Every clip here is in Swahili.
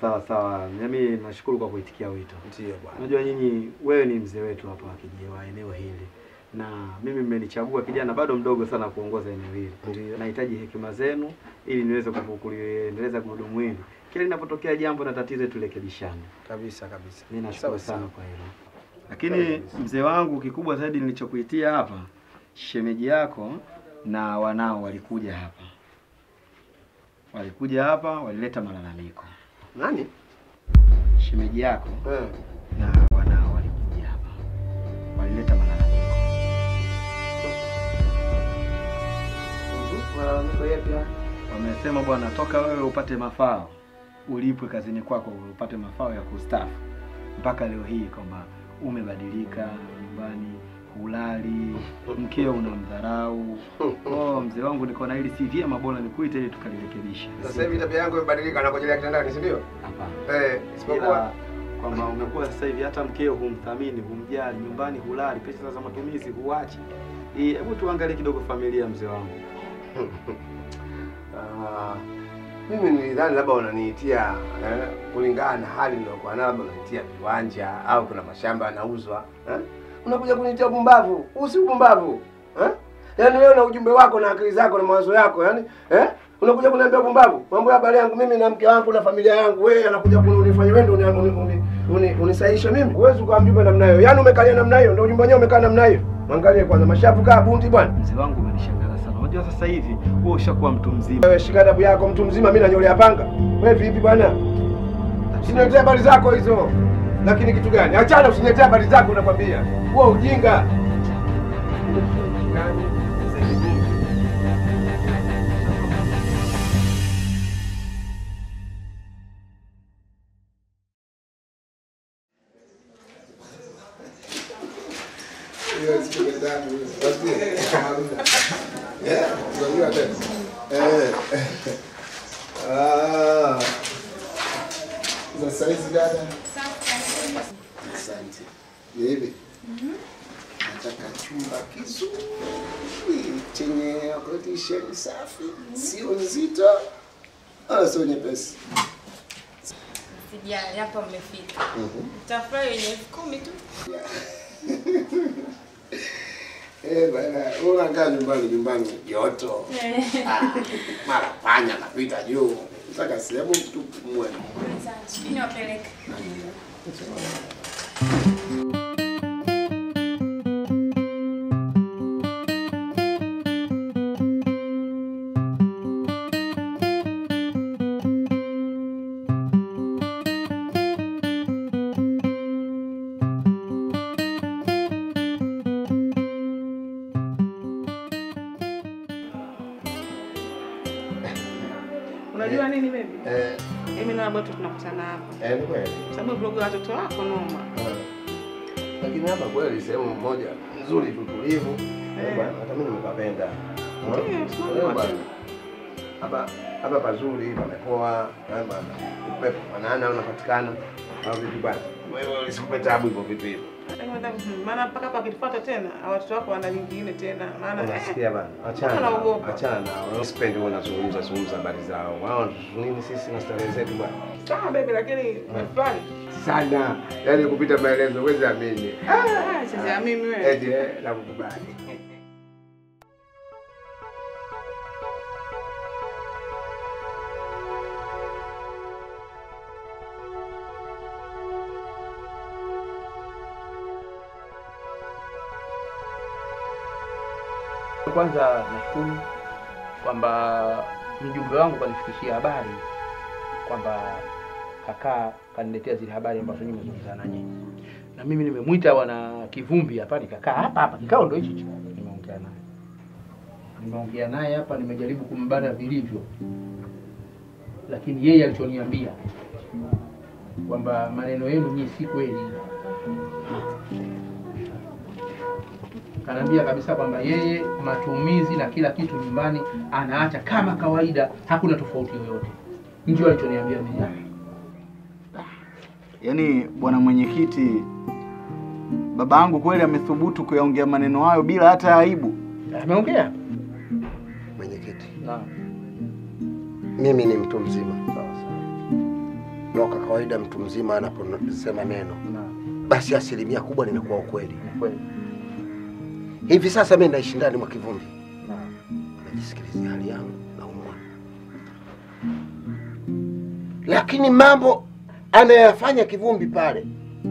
sawa sawa. Mimi nashukuru kwa kuitikia wito. Ndio bwana. Unajua nyinyi, wewe ni mzee wetu hapa wa kijiji wa eneo hili, na mimi mmenichagua kijana bado mdogo sana kuongoza eneo hili. Ndio. Nahitaji hekima zenu ili niweze kufu- kuliendeleza gurudumu hili. Kila linapotokea jambo na tatizo, turekebishane. Kabisa kabisa. Mimi nashukuru Sawa, sana kwa hilo. Lakini mzee wangu, kikubwa zaidi nilichokuitia hapa, shemeji yako na wanao walikuja hapa, walikuja hapa, walileta malalamiko. Nani? Shemeji yako Eh. na wanao walikuja hapa, walileta malalamiko. Malalamiko yapi haya? Wamesema bwana, toka wewe upate mafao, ulipwe kazini kwako, upate mafao ya kustaafu, mpaka leo hii kwamba umebadilika nyumbani, hulali, mkeo unamdharau. Oh, mzee wangu, niko na hili si vyema, bora nikuite ili tukalirekebisha. Sasa hivi tabia yangu imebadilika na kujelea kitandani, si ndio? Hapana. Eh, isipokuwa Ila kwamba umekuwa sasa hivi hata mkeo humthamini, humjali, nyumbani hulali, pesa za matumizi huachi. Eh, Hebu tuangalie kidogo familia, mzee wangu. Ah, mimi nilidhani labda unaniitia eh, kulingana na hali niliyokuwa nayo, labda unaniitia viwanja au kuna mashamba yanauzwa eh? Unakuja kuniitia upumbavu. Huu si upumbavu eh? Yaani wewe na ujumbe wako na akili zako na mawazo yako yani eh? Unakuja kuniambia upumbavu. Mambo ya habari yangu mimi na mke wangu na familia yangu, wewe anakuja kunifanya wewe ndio uni- uni- uni- uni- unisaishe mimi. Huwezi ukawa mjumbe namna hiyo. Yaani umekalia namna hiyo, ndio ujumbe wenyewe umekaa namna hiyo. Mwangalie kwanza mashavu kaa bundi bwana. Mzee wangu umenishangaza sana. Unajua sasa hivi wewe ushakuwa mtu mzima. Wewe shika adabu yako, mtu mzima, mimi nanyolea panga. Wewe vipi bwana? Usiniletee habari zako hizo. Lakini kitu gani? Achana, usiniletee habari zako, nakwambia. Huo ujinga. Hiyo siku tatu hiyo. Eh, unajua tena. Eh. Ah. Sasa hizi dada. Asante. Ni hivi. Nataka chumba kizuri chenye kodisheni safi, sio nzito wala sio nyepesi. Sijali, hapa mmefika. Tafurahi wenye elfu kumi tu. Eh, bwana, unakaa nyumbani nyumbani joto. Ah, mara panya napita juu. Nataka sehemu tu mwe. Sijui niwapeleke. Unajua nini baby? Eh, Mimi na bado tunakutana hapa. eh, ni kweli. Sababu vlogu ya watoto wako noma. Ah. Lakini hapa kweli sehemu moja nzuri tu tulivu. Eh, bwana, hata mimi nimepapenda. Ah. Ndiyo, tunaona Eh, watu. bwana. Hapa hapa pazuri, pamepoa, eh, bwana. Upepo mwanana unapatikana. Au vipi bwana? Wewe usikupe tabu hivyo vitu hivyo. Yaani unataka- Maana mpaka hapa akitufuata tena, hawa watoto wako wana nyingine tena. Maana eh, Unasikia bana? Achana. Mbona nao, unaogopa? Achana nao. Sipendi wewe unazungumza zungumza habari zao. Wao nini sisi na starehe zetu bwana. sawa baby lakini umefurahi. Sana. Yaani kupita maelezo huwezi amini. Ah, sasa mimi wewe. Eti eh, nakukubali. Kwanza nashukuru kwamba mjumbe wangu kanifikishia habari kwamba kakaa kaniletea zile habari ambazo nyinyi mmezungumza na nyinyi, na mimi nimemwita bwana Kivumbi hapa, nikakaa hapa hapa, kikao ndo hichi hichi. Nimeongea naye, nimeongea naye hapa, nimejaribu kumbana vilivyo, lakini yeye alichoniambia kwamba maneno yenu nyinyi si kweli kanaambia kabisa kwamba yeye matumizi na kila kitu nyumbani anaacha kama kawaida, hakuna tofauti yoyote. Ndio alichoniambia mimi. Yaani bwana mwenyekiti, baba yangu kweli amethubutu kuyaongea maneno hayo bila hata aibu. Ameongea Mwenyekiti. Naam. Mimi ni mtu mzima. na kwa kawaida mtu mzima anaposema neno Naam. basi asilimia kubwa limekuwa ukweli. Ni kweli. Hivi sasa mimi naishi ndani mwa kivumbi, Naam. najisikilizia hali yangu, naumwa, lakini mambo anayoyafanya kivumbi pale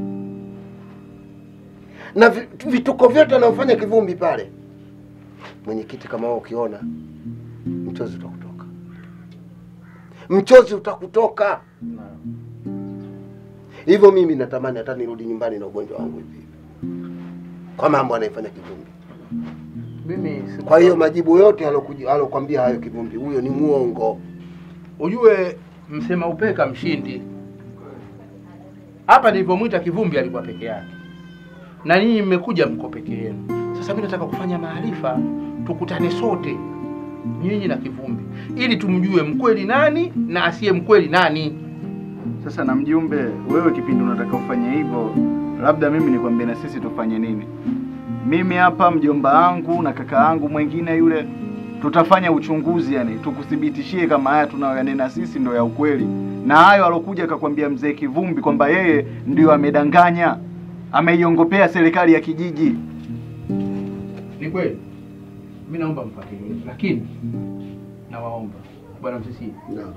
na vi- vituko vyote anayofanya kivumbi pale, mwenyekiti, kama wewe ukiona, mchozi utakutoka, mchozi utakutoka. Naam. Hivyo mimi natamani hata nirudi nyumbani na ugonjwa wangu hivi hivi, kwa mambo anayefanya kivumbi. Mimi siku- Kwa hiyo majibu yote alokuja alokwambia hayo kivumbi, huyo ni muongo. ujue msema upeka mshindi. Hapa nilivyomwita kivumbi alikuwa peke yake, na ninyi mmekuja mko peke yenu. Sasa mimi nataka kufanya maarifa, tukutane sote, nyinyi na kivumbi, ili tumjue mkweli nani na asiye mkweli nani. Sasa na mjumbe, wewe kipindi unataka ufanye hivyo, labda mimi nikwambie na sisi tufanye nini? Mimi hapa mjomba wangu na kaka yangu mwingine yule, tutafanya uchunguzi, yani tukuthibitishie kama haya tunayoyanena sisi ndio ya ukweli, na hayo alokuja akakwambia mzee Kivumbi kwamba yeye ndio amedanganya, ameiongopea serikali ya kijiji. Ni kweli, mimi naomba mfuatilie, lakini nawaomba bwana Msisi,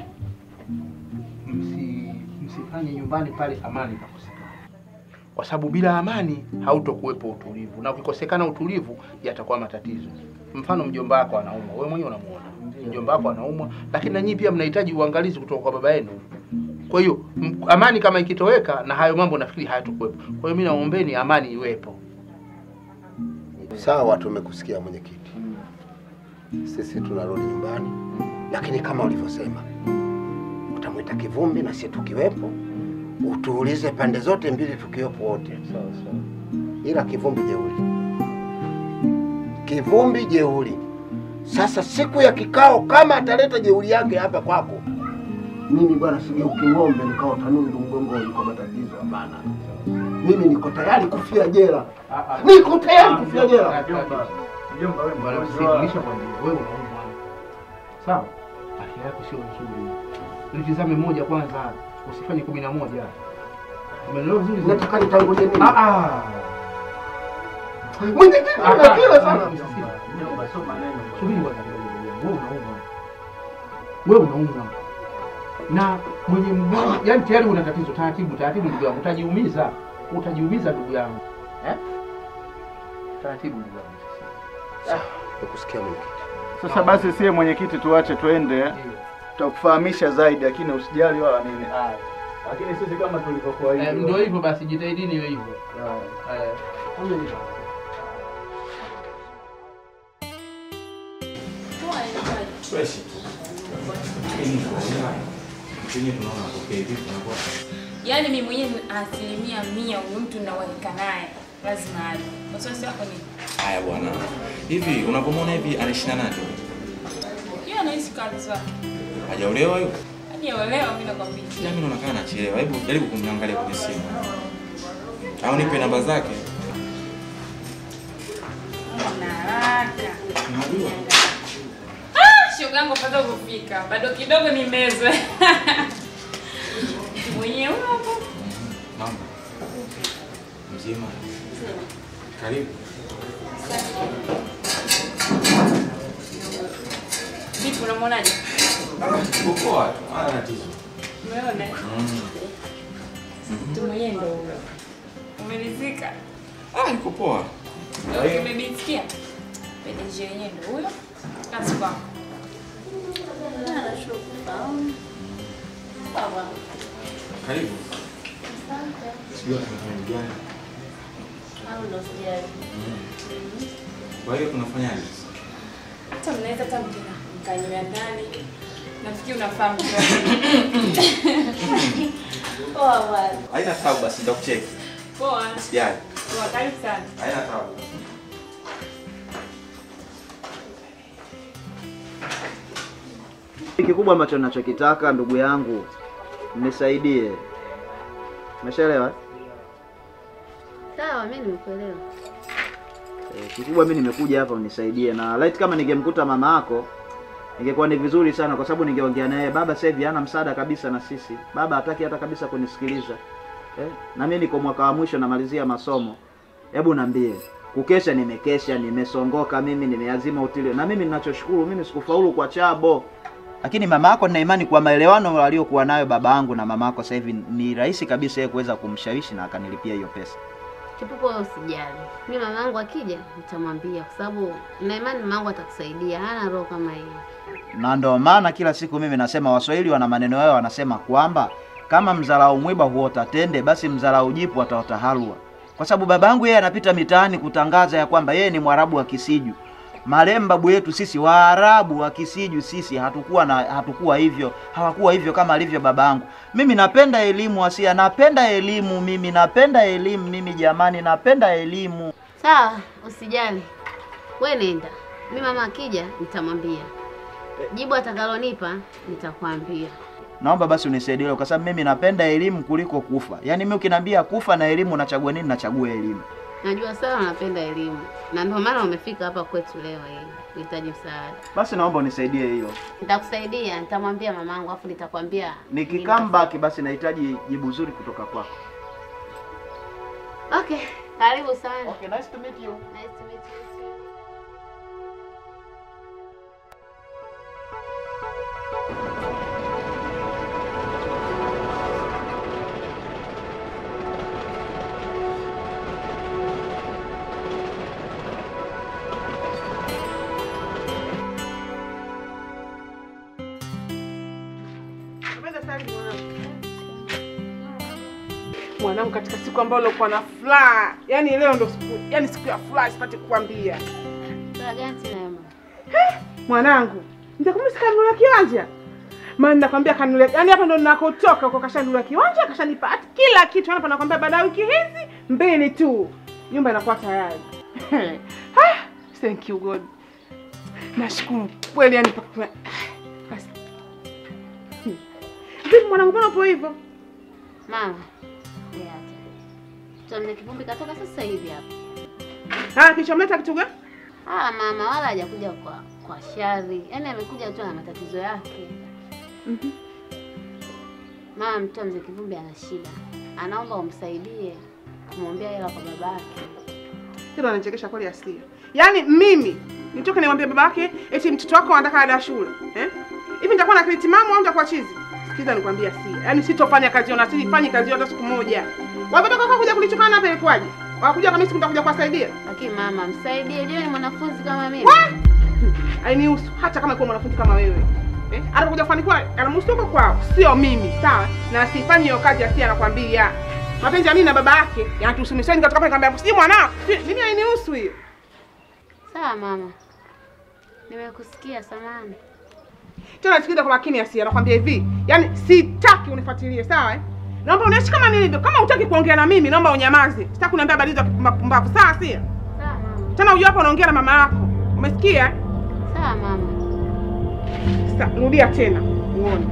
msi msifanye nyumbani pale amani ikakosekana, kwa sababu bila amani hautokuwepo utulivu, na ukikosekana utulivu yatakuwa matatizo. Mfano, mjomba wako anaumwa, wewe mwenyewe unamuona mjomba wako anaumwa, lakini na nyinyi pia mnahitaji uangalizi kutoka kwa baba yenu. Kwa hiyo m- amani kama ikitoweka, na hayo mambo nafikiri hayatokuwepo. Kwa hiyo mimi naombeni amani iwepo. Sawa, tumekusikia mwenyekiti, sisi tunarudi nyumbani, lakini kama ulivyosema, utamwita kivumbi na sisi tukiwepo, utuulize pande zote mbili tukiwepo wote. Sawa sawa. ila kivumbi jeuri, kivumbi jeuri. Sasa siku ya kikao, kama ataleta jeuri yake hapa kwako, mimi bwana sigeuki ng'ombe nikawa tanundu mgongoni kwa matatizo. Hapana, mimi niko tayari kufia jela, niko tayari kufia jela. Mjomba wewe Bwana mgonjwa. msikilisha kwambia wewe unaumwa. Sawa? Afya yako sio nzuri. Nitizame moja kwanza, usifanye kumi na moja. Umeelewa vizuri? Nataka nitangulie nini? Ah ah. Mwenyekiti, Ah, unakila ah, sana. Mjomba sio maneno. Subiri kwanza kidogo. Wewe unaumwa. Wewe unaumwa. Na mwenye mgonjwa, yani tayari una tatizo. Taratibu, taratibu ndugu yangu, utajiumiza. Utajiumiza ndugu yangu. Eh? Taratibu ndugu yangu. Nakusikia mwenyekiti. Sasa basi sie mwenyekiti, tuache twende, tutakufahamisha zaidi, lakini usijali wala nini. Lakini sisi kama tulivyokuwa Eh, ndio hivyo basi, jitahidini iwe hivyo. Eh. Fresh tu. Lakini tunaona kwenye tunaona okay vipi tunakuwa Yaani mimi mwenyewe asilimia mia huyu mtu nawalika naye lazima aje. Wasiwasi wako ni haya bwana. Hivi unapomwona hivi anaishi na nani? yeye anaishi kwa wazazi wake. Hajaolewa yuko? Hajaolewa mimi nakwambia. Ila mimi naona kama anachelewa. Hebu jaribu kumwangalia kwenye simu. Au nipe namba zake. Ana haraka. Unajua? Ah, shoga yangu pata kufika. Bado kidogo nimezwe. Mwenyewe huyo hapo. Mama. Mzima. Karibu. Vipi unamwonaje? Uko poa tu. Hana tatizo. Umeona? Mm. Mtu mwenyewe ndio huyo. Umelizika? Ah, iko poa. Ndio umemisikia? PDG yenyewe ndio huyo. Kazi kwako. Karibu. Sijui tunafanya gani. Kwa hiyo tunafanyaje? Hata mnaweza hata mkina mkanywea ndani. Nafikiri unafahamu. Poa bwana. Haina tabu basi nitakucheki. Poa. Sijali. Poa, karibu sana. Haina tabu. Kikubwa ambacho ninachokitaka ndugu yangu, nisaidie. Umeshaelewa? Sawa, mimi nimekuelewa. Eh, kikubwa mimi nimekuja hapa unisaidie, na light kama ningemkuta mama yako ingekuwa ni vizuri sana, kwa sababu ningeongea naye. Baba sasa hivi hana msaada kabisa na sisi, baba hataki hata kabisa kunisikiliza eh? na mimi niko mwaka wa mwisho namalizia masomo. Hebu niambie, kukesha nimekesha, nimesongoka mimi, nimeazima utile, na mimi ninachoshukuru mimi sikufaulu kwa chabo lakini mama yako nina imani kwa maelewano aliyokuwa nayo baba yangu na mama yako sasa hivi ni rahisi kabisa yeye kuweza kumshawishi na akanilipia hiyo pesa. Kipuko, wewe usijali, mi mama yangu akija nitamwambia, kwa sababu na imani mama yangu atakusaidia, hana roho kama hiyo. Na ndio maana kila siku mimi nasema Waswahili wana maneno yao, wanasema kwamba kama mzarau mwiba huota tende, basi mzarau jipu ataota halwa. Kwa sababu baba yangu yeye anapita mitaani kutangaza ya kwamba yeye ni Mwarabu wa Kisiju. Marehemu babu yetu sisi Waarabu wa Kisiju sisi hatukuwa na hatukuwa hivyo, hawakuwa hivyo kama alivyo baba yangu. Mimi napenda elimu Asia, napenda elimu mimi, napenda elimu mimi jamani, napenda elimu. Sawa, usijali, we nenda, mi mama akija nitamwambia, jibu atakalonipa nitakwambia. Naomba basi unisaidie hilo, kwa sababu mimi napenda elimu kuliko kufa. Yaani mimi ukiniambia kufa na elimu nachagua nini? Nachagua elimu. Najua sana unapenda elimu na ndio maana umefika hapa kwetu leo hii kuhitaji msaada. Basi naomba unisaidie hiyo. Nitakusaidia, nitamwambia mamangu afu nitakwambia. Nikikam back basi nahitaji jibu zuri kutoka kwako. Okay, karibu sana. Okay, nice to meet you. Nice to meet you. too. Napenda sana mwanangu. Mwanangu, katika siku ambayo ulikuwa na furaha, yani leo ndo siku, yani siku ya furaha, sipati kukwambia Sasa gani tena mama? mwanangu, nitakumbuka kanunulia kiwanja maana nakwambia kanunulia, yani hapa ndo ninakotoka huko, kashanunulia kiwanja, kashanipa hata kila kitu. Hapa nakwambia baada ya wiki hizi mbili tu nyumba inakuwa tayari. Ah, Thank you God, nashukuru kweli, yani mpaka kuna- basi. Hmm. Vipi mwanangu, mbona upo hivyo? Mama. Yeah. Tuamne kivumbi katoka sasa hivi hapa. Ah, kilichomleta kitu gani? Ah, mama wala hajakuja kwa kwa shari. Yaani amekuja tu na matatizo yake. Mhm. Mama, mtoa mzee Kivumbi ana shida. Anaomba umsaidie kumwombea hela kwa babake. Hilo anachekesha kweli Asia. Yaani mimi nitoke nimwambie baba yake eti mtoto wako anataka ada ya shule. Eh? Hivi nitakuwa na akili timamu au nitakuwa chizi? Sikiza nikwambie Asia. Yaani sitofanya kazi hiyo na sifanyi kazi hiyo hata siku moja. Wametoka kwa kuja kulichukana hapa ilikuwaje? Wakuja kama sisi mtakuja kuwasaidia. Lakini mama, msaidie. Je, ni mwanafunzi kama mimi? Hainihusu hata kama kwa mwanafunzi kama wewe. Eh? Anakuja kufanikiwa anamhusu huko kwao, sio mimi, sawa? Na sifanyi hiyo kazi Asia anakwambia. Mapenzi ya mimi na baba yake yanatuhusu. Mimi nikatoka pale nikamwambia, "Si mwanao." Si- Mimi hainihusu hiyo. Sawa mama. Nimekusikia samani. tena sikiliza kwa makini Asia, nakwambia hivi, yaani sitaki unifuatilie, sawa eh? Naomba uniache kama nilivyo. Kama hutaki kuongea na mimi, naomba unyamaze. Sitaki kuniambia habari za mapumbavu, sawa Asia? Sawa mama. Tena ujue hapo unaongea na mama yako, umesikia? eh? Sawa mama. Sasa rudia tena uone.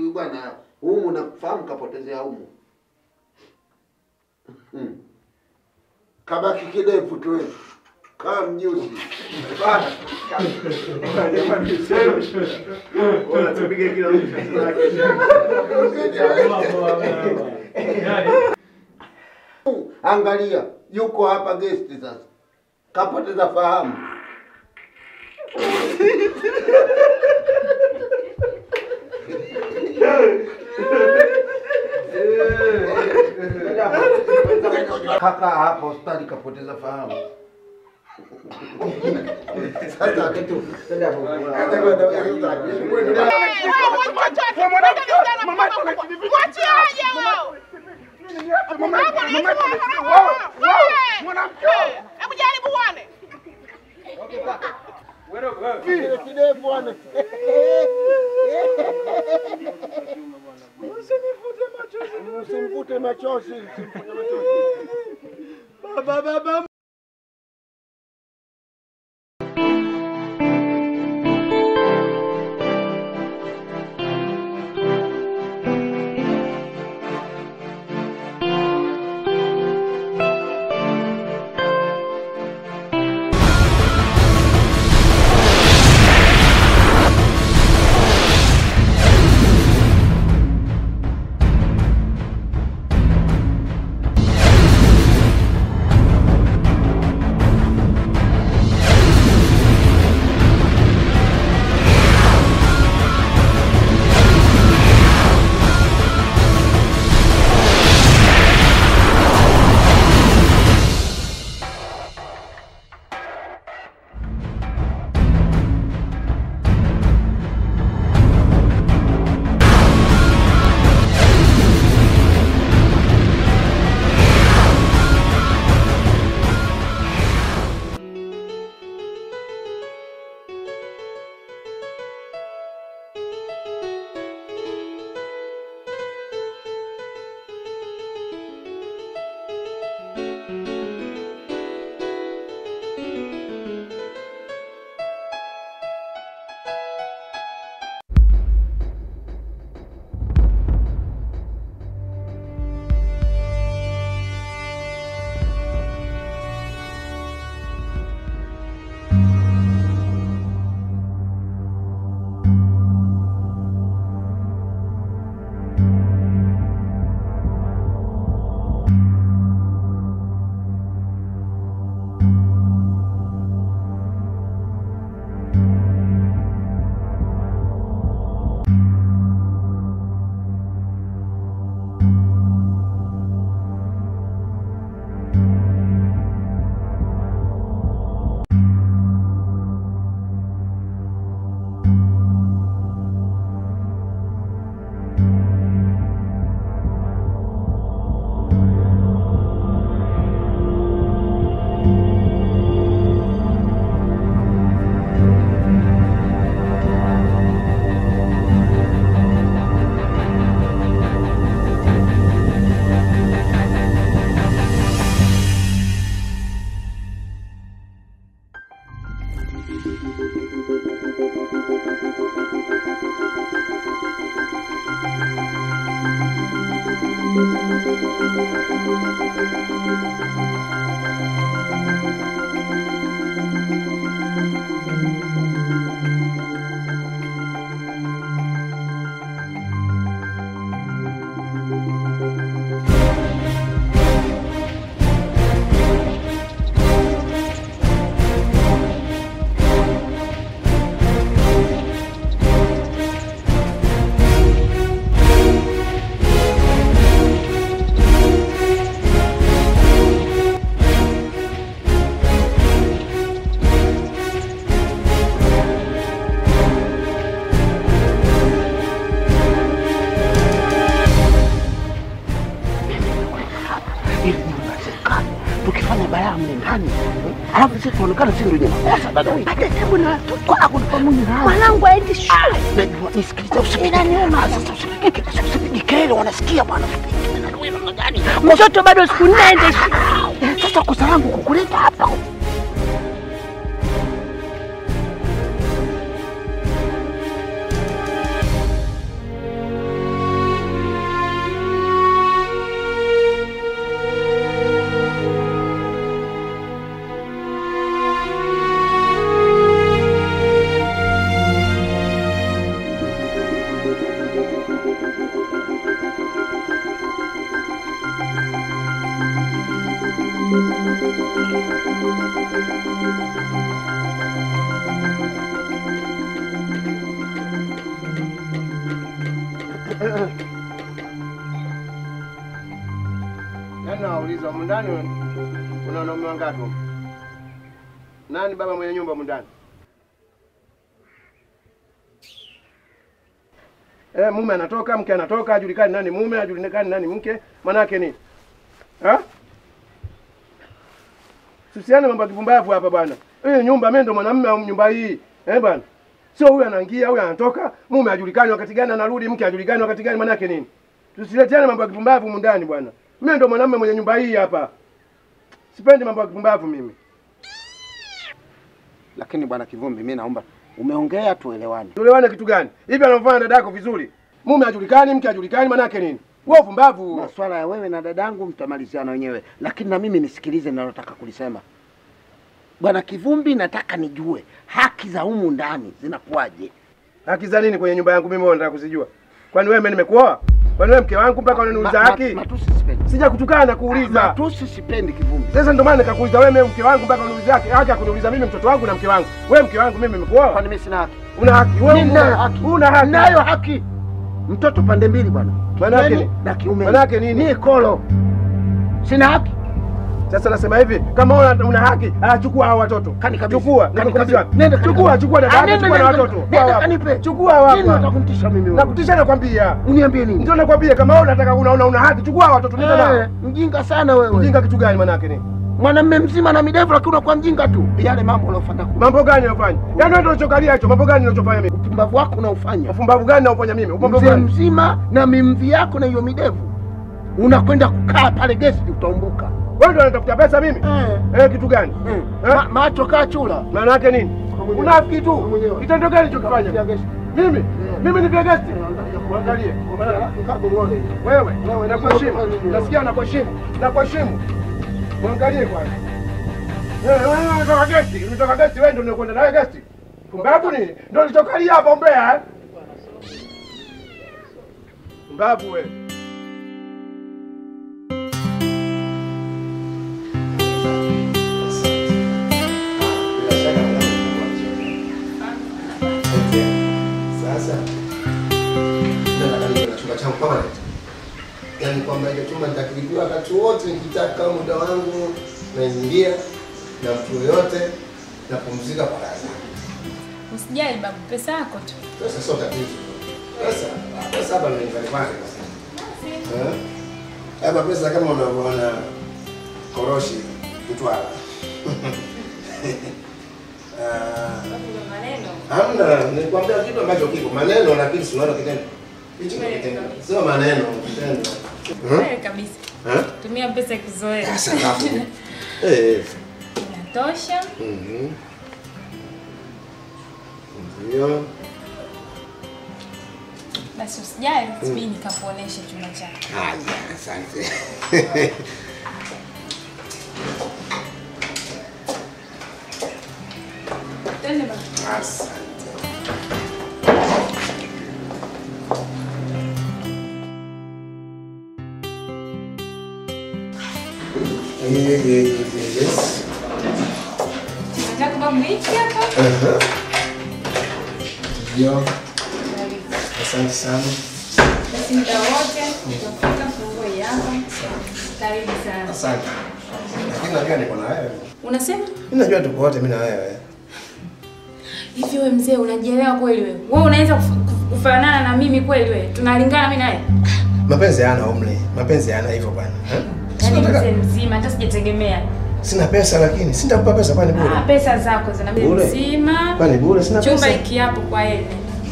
huyu bwana humu nafahamu kapotezea humu. Hmm. Kabaki kidefu tu wewe. Kama mjusi. Bana. Jamani, sema. Bora tupige kila mtu kazi yake. Angalia, yuko hapa guest sasa. Kapoteza fahamu. Kaka hapa hospitali kapoteza fahamu. Sasa kitu. Hebu jaribu uone. Kile kidevu bwana. Usimvute machozi. usimvute machozi. Baba, baba. ili nyumba ya serikali tukifanya balaa mle ndani alafu sisi tuonekana sisi ndio wenye makosa dada hata hebu na kwako ni pamoja na mwanangu aende shule najua nisikilize usinaniuma sasa usipige usipige kelele wanasikia bwana mtoto bado siku nne aende shule sasa kosa langu kukuleta hapa Yaani nawauliza humu ndani kuna wanaume wangapi? humu? Nani baba mwenye nyumba humu ndani? Eh, mume anatoka, mke anatoka, hajulikani nani mume, hajulikani nani mke. Manake nini? Ha? Tusiane mambo ya kipumbavu hapa bwana. Hii nyumba mimi ndo mwanamume wa nyumba hii. Eh bwana. Sio huyu anaingia, huyu anatoka, mume hajulikani wakati gani anarudi, mke hajulikani wakati gani, manake nini? Tusileteane mambo ya kipumbavu humu ndani bwana. Mimi ndo mwanamume mwenye nyumba hii hapa. Sipendi mambo ya kipumbavu mimi. Lakini bwana Kivumbi, mimi naomba umeongea tuelewane. Tuelewane kitu gani? Hivi anamfanya dada yako vizuri. Mume hajulikani, mke hajulikani, manake nini? Wewe upumbavu. Maswala ya wewe na dadangu mtamaliziana wenyewe, lakini na mimi nisikilize ninalotaka kulisema. Bwana Kivumbi, nataka nijue haki za humu ndani zinakuwaje? Haki za nini kwenye nyumba yangu mimi wewe unataka kuzijua? Kwani wewe mimi nimekuoa? Kwani wewe mke wangu mpaka unaniuliza Ma- ma- haki? Matusi sipendi. Sija kutukana na kuuliza. Matusi sipendi Kivumbi. Sasa ndio maana nikakuuliza wewe mimi mke wangu mpaka uniulize haki. Haki ya kuniuliza mimi mtoto wangu na mke wangu. Wewe mke wangu mimi nimekuoa? Kwani mimi sina haki? Una haki. Wewe Mimi una nayo haki. Una haki. Nayo haki. Mtoto pande mbili bwana. Manake Kiumeni nini? na kiume. Manake nini? Ni kolo. Sina haki. Sasa nasema hivi, kama una, una haki, ah, chukua hao watoto. Kani kabisa. Chukua, Kani nikukabidhi kabisa. wapi? Nenda kani Chukua, kabisa. chukua dada Ah, yako, nenda, chukua na nenda, watoto. nenda, Chukua wapi? kanipe. Chukua Nini wapi? utakuntisha mimi wewe? Nakutisha nakwambia. Uniambie nini? Ndio nakwambia kama wewe unataka una, una, una haki, chukua watoto nenda Eh, nao. mjinga sana wewe. Mjinga kitu gani manake nini? Mwanamume mzima na midevu lakini unakuwa mjinga tu. Yale mambo unayofanya kule. Mambo gani unafanya? Yaani wewe ndio unachokalia hicho. Mambo gani unachofanya mimi? Upumbavu wako unaofanya. Upumbavu gani naufanya mimi? Upumbavu Mzee gani? mzima na mimvi yako na hiyo midevu. Unakwenda kukaa pale gesti utaumbuka. Wewe ndio unatafuta pesa mimi? Eh. Eh, kitu gani? Eh. Eh? Ma, macho kaa chula. Maana yake nini? mwenyewe. Unafiki tu. mwenyewe. Kitendo gani ulichokifanya? Utakutia gesti. Mimi? Mimi ni vya gesti. Angalie. Wewe, wewe nakuheshimu. Nasikia nakuheshimu. Nakuheshimu. Muangalie kwanza. Wewe wewe unatoka gesti, unatoka gesti wewe ndio unakwenda naye gesti. Pumbavu nini? Ndio ulichokalia hapo Mbeya. eh? Pumbavu wewe. Sasa nataka niwe na chumba changu permanent, yaani kwamba ile chumba nitakilipia wakati wote nikitaka, muda wangu naingia na mtu yoyote, napumzika kwa raha zangu. Usijali babu, pesa yako tu. Pesa sio tatizo. Pesa pesa hapa ni nyumbani kwangu. Eh? Hapa pesa kama unavyoona koroshi Mtwara. Ah, Maneno. Hamna, nilikwambia kitu ambacho kiko maneno, lakini si unaona kitendo. Hicho ndio kitendo, sio maneno, kitendo. Hmm? Kweli kabisa. Eh? Tumia pesa kizoea. Sasa alafu. Eh. Inatosha. Mhm. Ndio. Basi usijali, subiri nikakuonesha chumba chako. Haya, asante. Twende babu. Asante. Eh, eh, eh, Yes. Nataka babu hiki hapa. Aha. Ndio. Asante sana. Basi muda wote utafika funguo hii hapa. Karibu sana. Asante. Lakini najua niko na wewe. Unasema? Mimi najua tuko wote mimi na wewe. Hivi wewe mzee unajielewa kweli wewe? Wewe unaweza kuf- kuf- kufanana na mimi kweli wewe? Tunalingana mimi naye? Mapenzi hayana umri. Mapenzi hayana hivyo bwana. Eh? Yaani Sina, mzee mzima hata sijategemea. sina pesa lakini sitakupa pesa kwani bure. Ah, pesa zako zina mzee Bure. mzima. Kwani bure sina Chumba pesa. hiki hapo kwa yeye.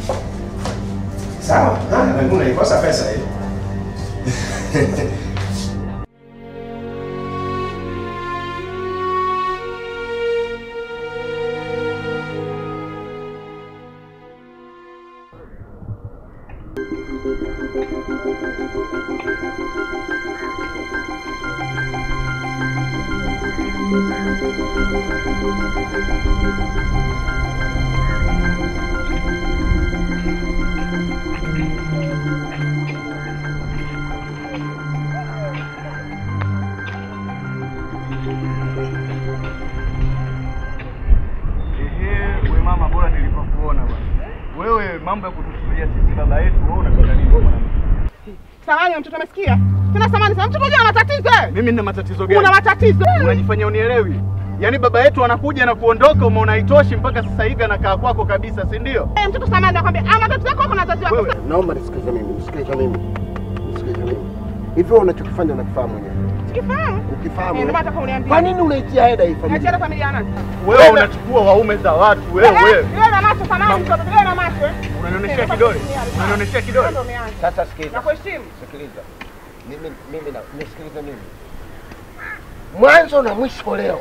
Sawa. Ah, lakini unaikosa pesa hiyo. wewe mambo ya kutusubiria sisi baba yetu, wewe unataka nini mwanamke? Samani mtoto amesikia? Tena samani sana mtoto ana matatizo eh? Mimi nina matatizo gani? Una matatizo. Unajifanya unielewi? Yaani baba yetu anakuja na kuondoka, umeona haitoshi mpaka sasa hivi anakaa kwako kabisa, si ndio? Eh, mtoto samani nakwambia, ama matatizo yako kuna wazazi wako. Wewe. Naomba nisikilize mimi, nisikilize mimi, nisikilize mimi. Hivyo unachokifanya unakifahamu mwenyewe. Sikifahamu. Ukifahamu. Eh, ndio maana nataka uniambie. Kwa nini unaitia heda hii Achana familia? familia ya nani? Wewe unachukua waume za watu wewe. Yeye na macho samani mtoto, yeye na macho. eh. Unanionyeshea kidole? Unanionyeshea kidole? Ndio umeanza. Sasa sikiliza. Nakuheshimu. Sikiliza. Mimi mimi na nisikilize mimi. Mwanzo na mwisho leo.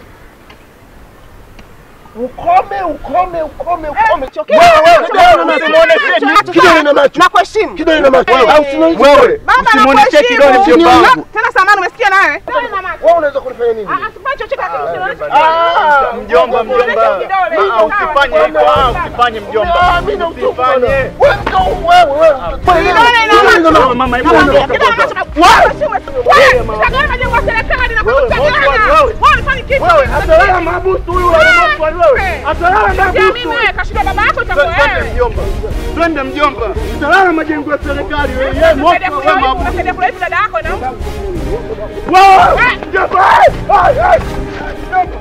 Ukome, ukome, ukome, ukome. chokea. Wewe, wewe, Chokea. kidole na macho. Chokea. Chokea. Kidole na macho. Nakuheshimu. Kidole na macho. Wewe. Au usinioneshe Wewe. kidole. Baba Usimwonyeshe nakuheshimu. kidole mjomba wangu. Tena samani umesikia nawe? Kidole na macho. Wewe unaweza kunifanya nini? Ah, asifanye chochote lakini usionyeshe Ah, kidole. mjomba Usionyeshe mjomba. kidole. Ah, usifanye hivyo, ah, usifanye mjomba. Ah, mimi na mtupu bwana. Usifanye. Wewe mtu wewe, wewe. Kidole na macho. Wewe mama hebu Nakwambia, ondoka kidole na kwanza. macho. Wewe, wewe, utagawa majengo ya serikali na Wewe, kutagana. wewe, wewe. Wewe unafanya kitu. Wewe atalala mabusu huyu wa remote wewe. Atalala Ya mabusu. mimi wewe kashinda baba yako itakuwa Twende wewe. mjomba. Twende mjomba. Utalala majengo ya serikali wewe. Yeye moto Unasaidia kula wewe hivi, mabusu. unasaidia kula hivi dada yako na Wewe mjomba. Ai ai. Mjomba.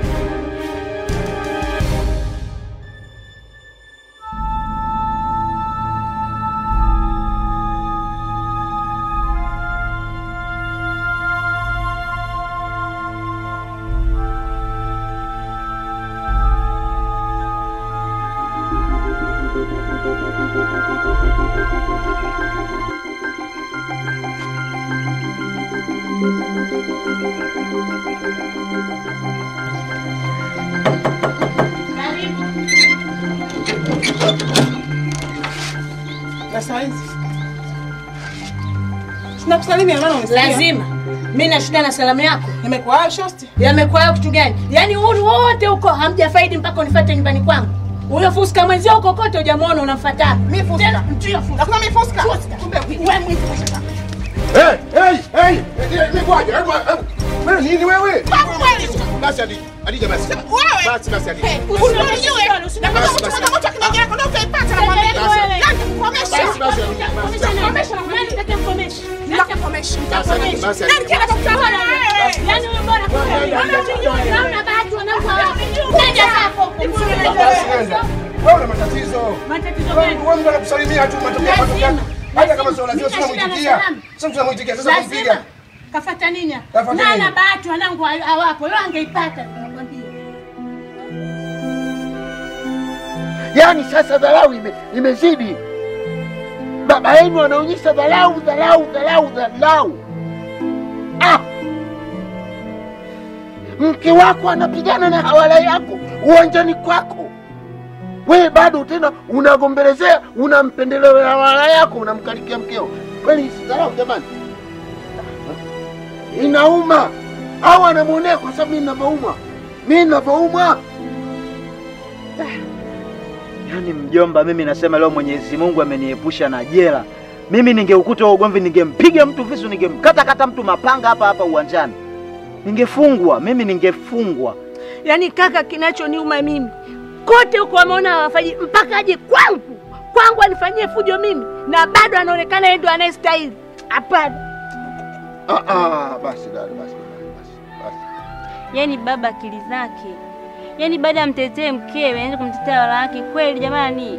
na saizi. Sina kusalimia maana unisikia. Lazima. Mimi na shida na salamu yako. Nimekuwa hayo shosti. Yamekuwa hayo kitu gani? Yaani huru wote huko hamjafaidi mpaka unifuate nyumbani kwangu. Huyo fuska mwenzio huko kote hujamuona unamfuata. Mimi fuska. Tena mtu fuska. Hakuna mimi fuska. Kumbe wewe mwizi kwa shaka. Hey, hey, hey. Nikwaje? Hebu hebu. Wewe nini wewe? Basi hadi. Hadi basi. Wewe. Basi basi hadi. Usinijue. Na kama mtu mmoja moto kinaja yako ndio utaipata na mwambie. Yaani kukomesha. Basi basi hadi. Kukomesha na Nani nitakomesha? Nitakomesha. Basi hadi. Basi hadi. Yaani kila kitu cha wewe. Yaani wewe bora kwa Naona bahati wanangu hawa. Nenda zako. Basi nenda. Wewe una matatizo. Matatizo Wewe gani? wewe ndio unakusalimia tu matokeo Lazima. matokeo. Hata kama Lazima. sio lazima Mimi sio na shida na muitikia. salamu. Sio tunamuitikia sasa Lazima. kumpiga. Kafata nini? Kafata Na nini? na bahati wanangu hawapo. Leo angeipata nakwambia. Yaani sasa dharau ime, imezidi. Baba yenu anaonyesha dharau, dharau, dharau, dharau. Ah! Mke wako anapigana na hawala yako uwanjani kwako, wewe bado tena unagombelezea, unampendelea hawala yako, unamkalikia mkeo. Kweli si dharau jamani? Inauma au anamwonea kwa sababu mimi ninavyoumwa, mimi ninavyoumwa Yaani mjomba, mimi nasema leo Mwenyezi Mungu ameniepusha na jela. Mimi ningeukuta huo ugomvi, ningempiga mtu visu, ningemkata kata mtu mapanga hapa hapa uwanjani, ningefungwa mimi, ningefungwa. Yaani kaka, kinachoniuma mimi kote huko wameona hawafanyi, mpaka aje kwangu kwangu anifanyie fujo mimi, na bado anaonekana yeye ndo anayestahili. Hapana. Ah ah, basi dada, basi basi. Basi. Yaani baba akili zake, yaani baada ya mtetee mkewe anaenda kumtetea wala wake. Kweli jamani,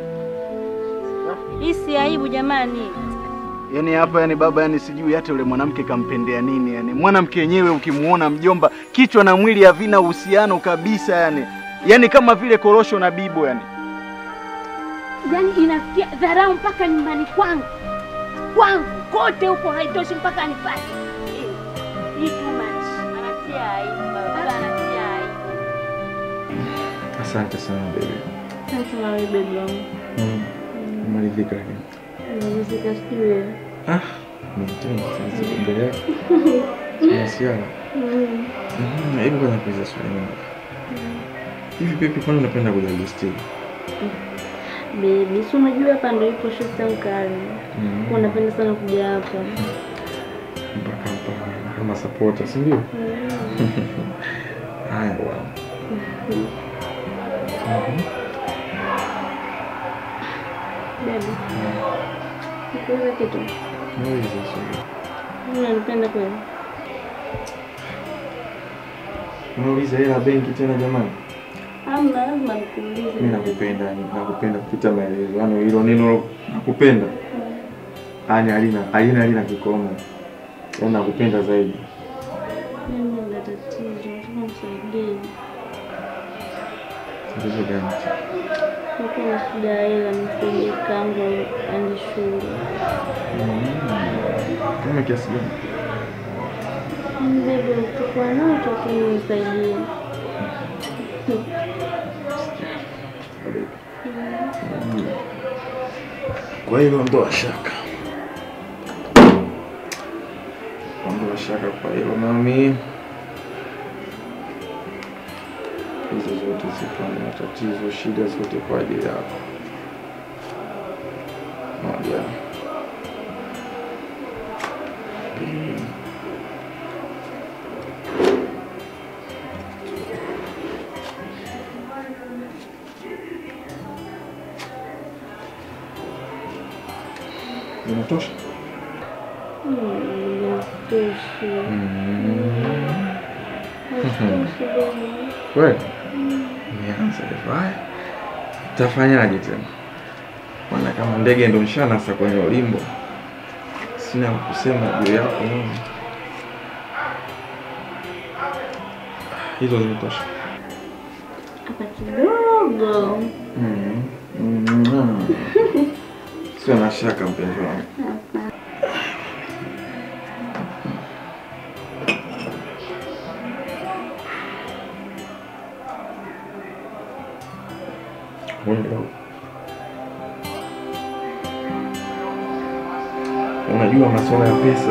hii si aibu jamani. Yaani hapa yani baba yani sijui hata yule mwanamke kampendea nini yani. Mwanamke yenyewe ukimuona mjomba, kichwa na mwili havina uhusiano kabisa yani. Yaani kama vile korosho na bibo yani. Yaani inafikia dharau mpaka nyumbani kwangu kwangu kote huko, haitoshi mpaka anipate. Eh, Hii too much. Anatia aibu baba, anatia aibu. Asante sana baby. Asante na wewe baby wangu. Mm. Umeridhika lakini. Nimezika sijui wewe. Ah, mimi sasa mbele yako. Masiala. Mm. Mhm, hebu kwanza kuuliza swali moja. Hivi baby, kwani unapenda kujaji stili? Baby, si unajua hapa ndio ipo shosta mkali. Mm. Kwa napenda sana kuja hapa. Mpaka hapa kama supporter, si ndio? Haya bwana. Mhm. Baby, nikuulize kitu. Muulize swali. Wewe unanipenda kweli? Unauliza hela benki tena jamani? Hamna, lazima nikuulize. Mimi nakupenda, yani nakupenda kupita maelezo. Yaani hilo neno nakupenda. Yaani halina halina halina kikomo. Yaani nakupenda zaidi. Mimi nina tatizo, nataka unisaidie. Tatizo gani? Niko na shida ya hela, nisaidie kangu aende shule. Kama kiasi gani? Bebe, utakuwa nao lakini unisaidie. Kwa hilo ondoa shaka. Ondoa shaka kwa hilo mami. Hizo zote zipo na matatizo, shida zote kwa ajili yako. Moja. Pili. Inatosha? Inatosha. Inatosha, baby. Kweli? Nianza hivyo. Haya. Tafanyaje tena? Maana kama ndege ndo nshanasa kwenye ulimbo. Sina la kusema juu yako mimi. Hizo zimetosha. Hapa kidogo. Mm. Mm. Sio na shaka mpenzi wangu. Mwendo. Unajua masuala ya pesa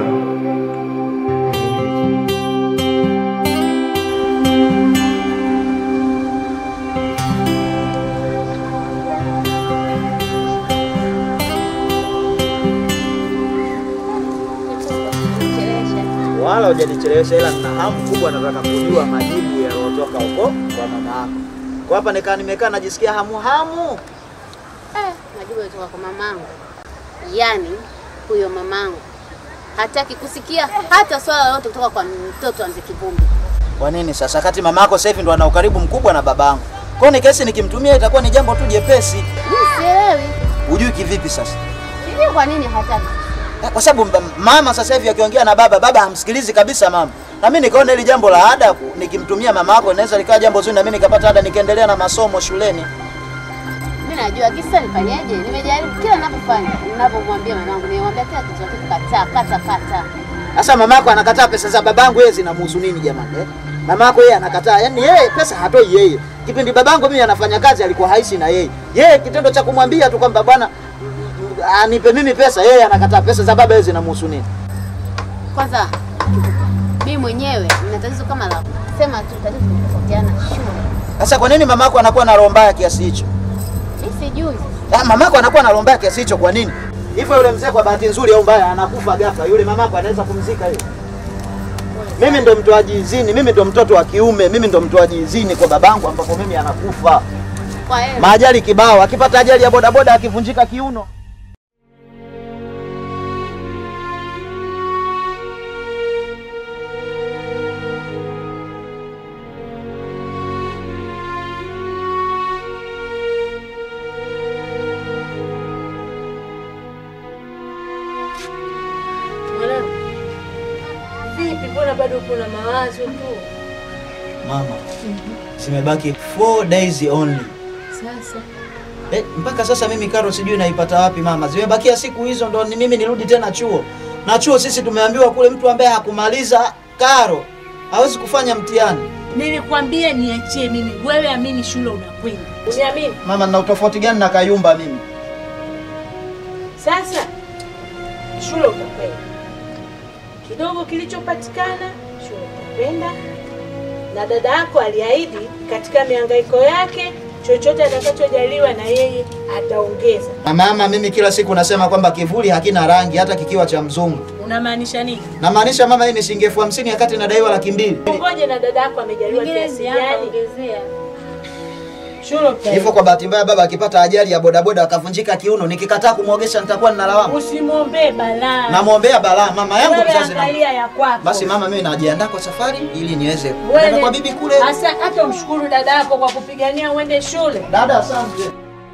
wala hujanichelewesha, ila nina hamu kubwa, nataka kujua majibu yaliyotoka huko kwa mama yako. Kwa hapa nikaa nimekaa najisikia hamu hamu. Eh, majibu yalitoka kwa mamangu. Yaani huyo mamangu hataki kusikia hata swala lolote kutoka kwa mtoto wa mzee Kivumbi. Kwa nini sasa, kati mama yako sasa hivi ndo ana ukaribu mkubwa na babangu? Kwa hiyo ni kesi nikimtumia itakuwa ni jambo tu jepesi. Mimi sielewi. Hujui kivipi sasa? Sijui kwa nini hataki. Eh, Kwa sababu mba- mama sasa hivi akiongea na baba, baba hamsikilizi kabisa mama. Na mimi nikaona hili jambo la ada ku- nikimtumia mama yako inaweza likawa jambo zuri, na mimi nikapata ada nikaendelea na masomo shuleni. Mimi najua kisa nifanyeje? Nimejaribu kila ninapofanya, ninapomwambia mamangu, nimemwambia kila kitu lakini kataa, kata kata. Sasa mama yako anakataa pesa za babangu, yeye zinamhusu nini jamani eh? Mama yako yeye anakataa, yaani yeye pesa hatoi yeye. Kipindi babangu mimi anafanya kazi alikuwa haishi na yeye. Yeye kitendo cha kumwambia tu kwamba bwana mm, anipe mimi pesa, yeye anakataa. Pesa za baba yeye zinamhusu nini? Kwanza mimi mwenyewe nina tatizo kama la sema tu tatizo kutofautiana shule. Sasa kwa nini mama yako anakuwa na roho mbaya kiasi hicho? Mimi sijui. Ah, mama yako anakuwa na roho mbaya kiasi hicho kwa nini? Hivyo yule mzee kwa bahati nzuri au mbaya anakufa ghafla, yule mama yako anaweza kumzika yule. Mimi ndo mtoaji izini, mimi ndo mtoto wa kiume, mimi ndo mtoaji izini kwa babangu ambapo mimi anakufa. Kwa hiyo Maajali kibao, akipata ajali ya bodaboda akivunjika kiuno. Mwanangu, vipi? Mbona bado uko na mawazo tu? Mama, zimebaki 4 days only. Sasa Eh, mpaka sasa mimi karo sijui naipata wapi mama. Zimebakia siku hizo ndo ni mimi nirudi tena chuo. Na chuo sisi tumeambiwa kule mtu ambaye hakumaliza karo hawezi kufanya mtihani. nilikwambia niachie mimi, wewe amini shule unakwenda. Uniamini? Mama, nina utofauti gani na Kayumba mimi? Sasa shule utakwenda, kidogo kilichopatikana shule utakwenda, na dada yako aliahidi katika mihangaiko yake chochote atakachojaliwa na yeye ataongeza. Na mama, mimi kila siku nasema kwamba kivuli hakina rangi hata kikiwa cha mzungu. Unamaanisha nini? Namaanisha mama, hii ni shilingi elfu hamsini wakati nadaiwa laki mbili. Ngoje na dada yako amejaliwa Nyingine kiasi ziapa gani? ongezea. Shule utaenda. Hivyo kwa bahati mbaya baba akipata ajali ya bodaboda akavunjika kiuno, nikikataa kumwogesha nitakuwa nina lawama. Usimwombee balaa. Namwombea balaa mama yangu Wewe mzazi. na- angalia ya kwako. Basi mama, mimi najiandaa kwa safari ili niweze Wewe kwenda kwa bibi kule. Asa hata umshukuru dada yako kwa kupigania uende shule. Dada, asante.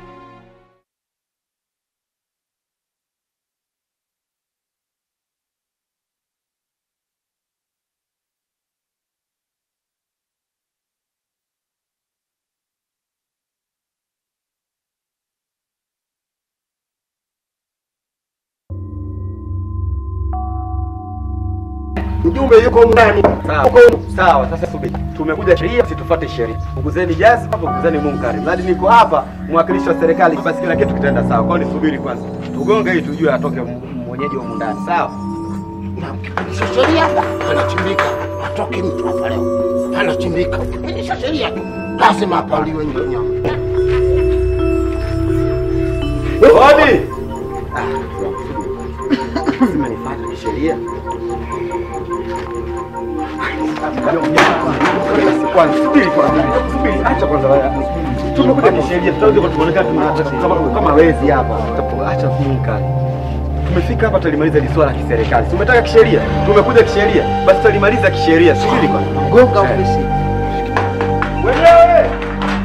Mjumbe yuko ndani. Sawa. Sawa, sasa subiri. Tumekuja sheria, situfuate sheria. Punguzeni jazi, punguzeni munkari. Mradi niko hapa mwakilishi wa serikali, basi kila kitu kitaenda sawa. Kwa hiyo nisubiri kwanza. Tugonge ili tujue atoke m- mwenyeji wa mundani. Sawa? sheria anachimbika, atoke mtu hapa leo, anachimbika. Pitisha sheria tu, lazima hapa uliwe nyama. Hodi. Zimenifuata kisheria. Kwanza subiri kwanza. Subiri, acha kwanza wewe. Tumekuja kisheria, tutakuja kuonekana tuna kama kama wezi hapa. Acha munkari. Tumefika hapa tulimaliza hili swala la kiserikali. Tumetaka kisheria, tumekuja kisheria, basi tutalimaliza kisheria. Subiri kwanza. Gonga ofisi. Wewe!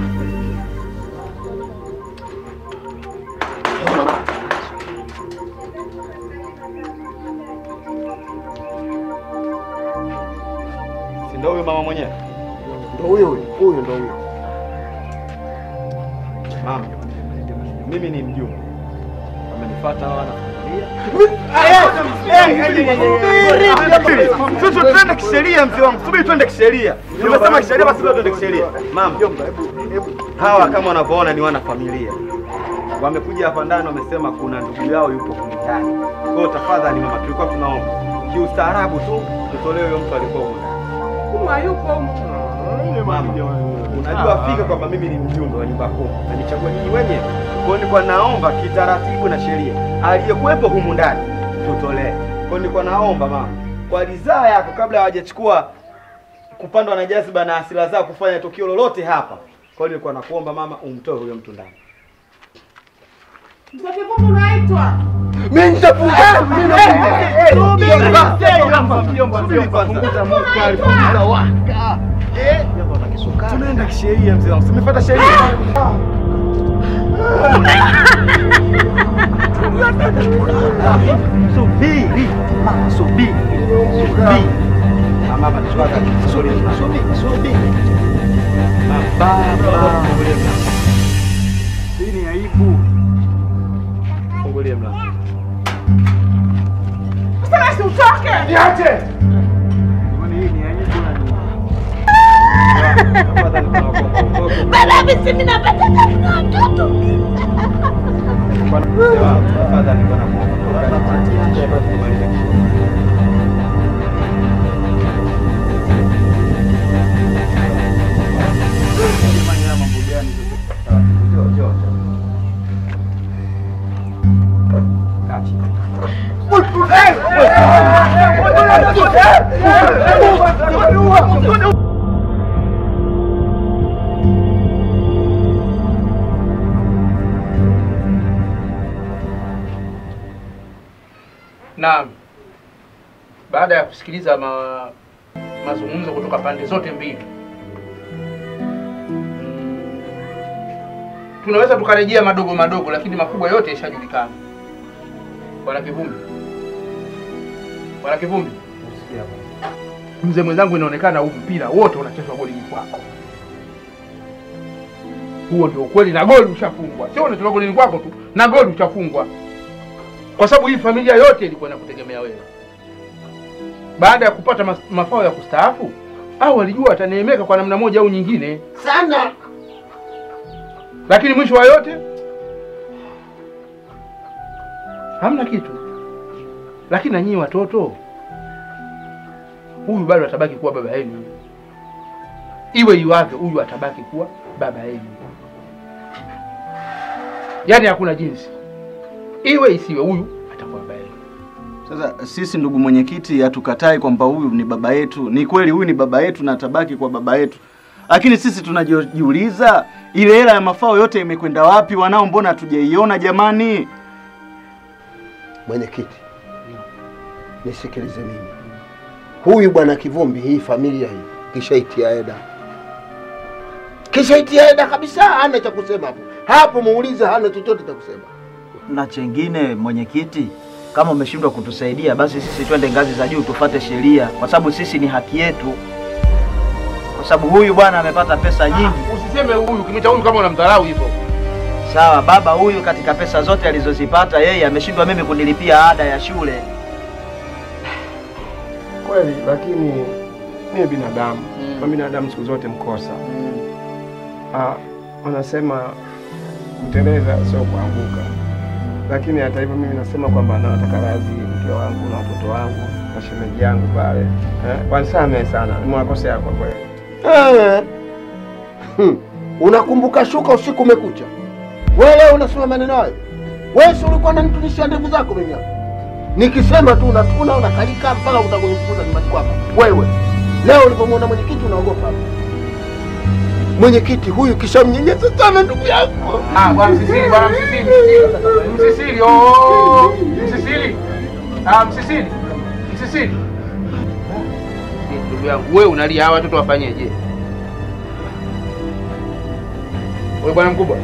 Si ndio huyo mama mwenyewe? Ndio huyo huyo, huyo ndio huyo. Mama, mimi ni mjumbe. Wamenifuata hawa na familia. Sisi tuende kisheria mzee wangu. Subiri tuende kisheria. Nimesema kisheria basi leo tuende kisheria. Mama, hawa kama wanavyoona ni wana familia. Wamekuja hapa ndani wamesema kuna ndugu yao yupo huko ndani. Kwa hiyo tafadhali mama, tulikuwa tunaomba kiustaarabu tu tutolewe huyo mtu alikuwa huko ndani. Kuma yupo huko. Mama, unajua fika kwamba mimi ni mjumbe wa nyumba kuu na nichagua nyinyi wenyewe. Kwa hiyo nilikuwa naomba kitaratibu na sheria aliyekuwepo humu ndani tutolee. Kwa hiyo nilikuwa naomba mama, kwa ridhaa yako, kabla hawajachukua kupandwa na jaziba na hasira zao kufanya tukio lolote hapa. Kwa hiyo nilikuwa nakuomba mama, umtoe huyo mtu ndani. Mzee Kipungu unaitwa. Mimi nitapunguza Tunaenda kisheria mzee wangu. Tumefuata sheria. Subiri. Mama subiri. Subiri. Mama hapa tushaka. Subiri. Subiri. Subiri. Baba. Hii ni aibu. Fungulie mlango. Sasa basi utoke. Niache. Kwani hii ni aibu na nini? Tafadhali tunakuomba utoke. Baba mimi mimi napata tabu na watoto. Tafadhali bwana kuomba. Naam, baada ya kusikiliza ma, mazungumzo kutoka pande zote mbili mm, tunaweza tukarejea madogo madogo, lakini makubwa yote yashajulikana. Bwana Kivumbi, Bwana Kivumbi, mzee mwenzangu, inaonekana huu mpira wote unachezwa golini kwako. Huo ndio ukweli, na goli ushafungwa. Sio unachezwa golini kwako tu, na goli ushafungwa kwa sababu hii familia yote ilikuwa inakutegemea wewe. Baada ya kupata mas- mafao ya kustaafu, au walijua wataneemeka kwa namna moja au nyingine, Sana. lakini mwisho wa yote hamna kitu. Lakini na nyinyi watoto, huyu bado atabaki kuwa baba yenu, iwe iwavyo, huyu atabaki kuwa baba yenu. Yaani hakuna jinsi, iwe isiwe, huyu atakuwa baba yenu. Sasa sisi ndugu mwenyekiti, hatukatai kwamba huyu ni baba yetu. Ni kweli huyu ni baba yetu na atabaki kwa baba yetu, lakini sisi tunajiuliza ile hela ya mafao yote imekwenda wapi? Wanao mbona hatujaiona jamani? Mwenyekiti, nisikilize mimi. Huyu bwana Kivumbi, hii familia hii kishaitia eda, kishaitia eda kabisa, hana cha kusema hapo hapo. Muulize, hana chochote cha kusema. Na chengine mwenyekiti, kama umeshindwa kutusaidia, basi sisi twende ngazi za juu tufate sheria, kwa sababu sisi ni haki yetu, kwa sababu huyu bwana amepata pesa nyingi. Usiseme huyu kimeta huyu kama unamdharau hivyo. Sawa, baba huyu katika pesa zote alizozipata yeye ameshindwa mimi kunilipia ada ya shule. Kweli, lakini mimi binadamu na binadamu siku zote mkosa. Ah, wanasema kuteleza sio kuanguka, lakini hata hivyo mimi nasema kwamba nataka radhi mke wangu na watoto wangu na shemeji yangu pale eh, wanisamehe sana, nimewakosea kwa kweli. Eh. Hmm. Unakumbuka shuka usiku umekucha. Wewe leo unasema maneno hayo. Wewe si ulikuwa unanitunishia ndevu zako mimi hapa. Nikisema tu unatuna unakalika mpaka utakunifukuza nyumbani kwako. Wewe leo ulipomwona mwenyekiti unaogopa. Mwenyekiti huyu kishamnyenyeza sana ndugu yangu. Ah, bwana Msisili, bwana Msisili, Msisili. Msisili, oh, Msisili. Ah, Msisili. Msisili. Eh, Ndugu yangu, wewe unalia hawa watoto wafanyeje? Wewe bwana mkubwa.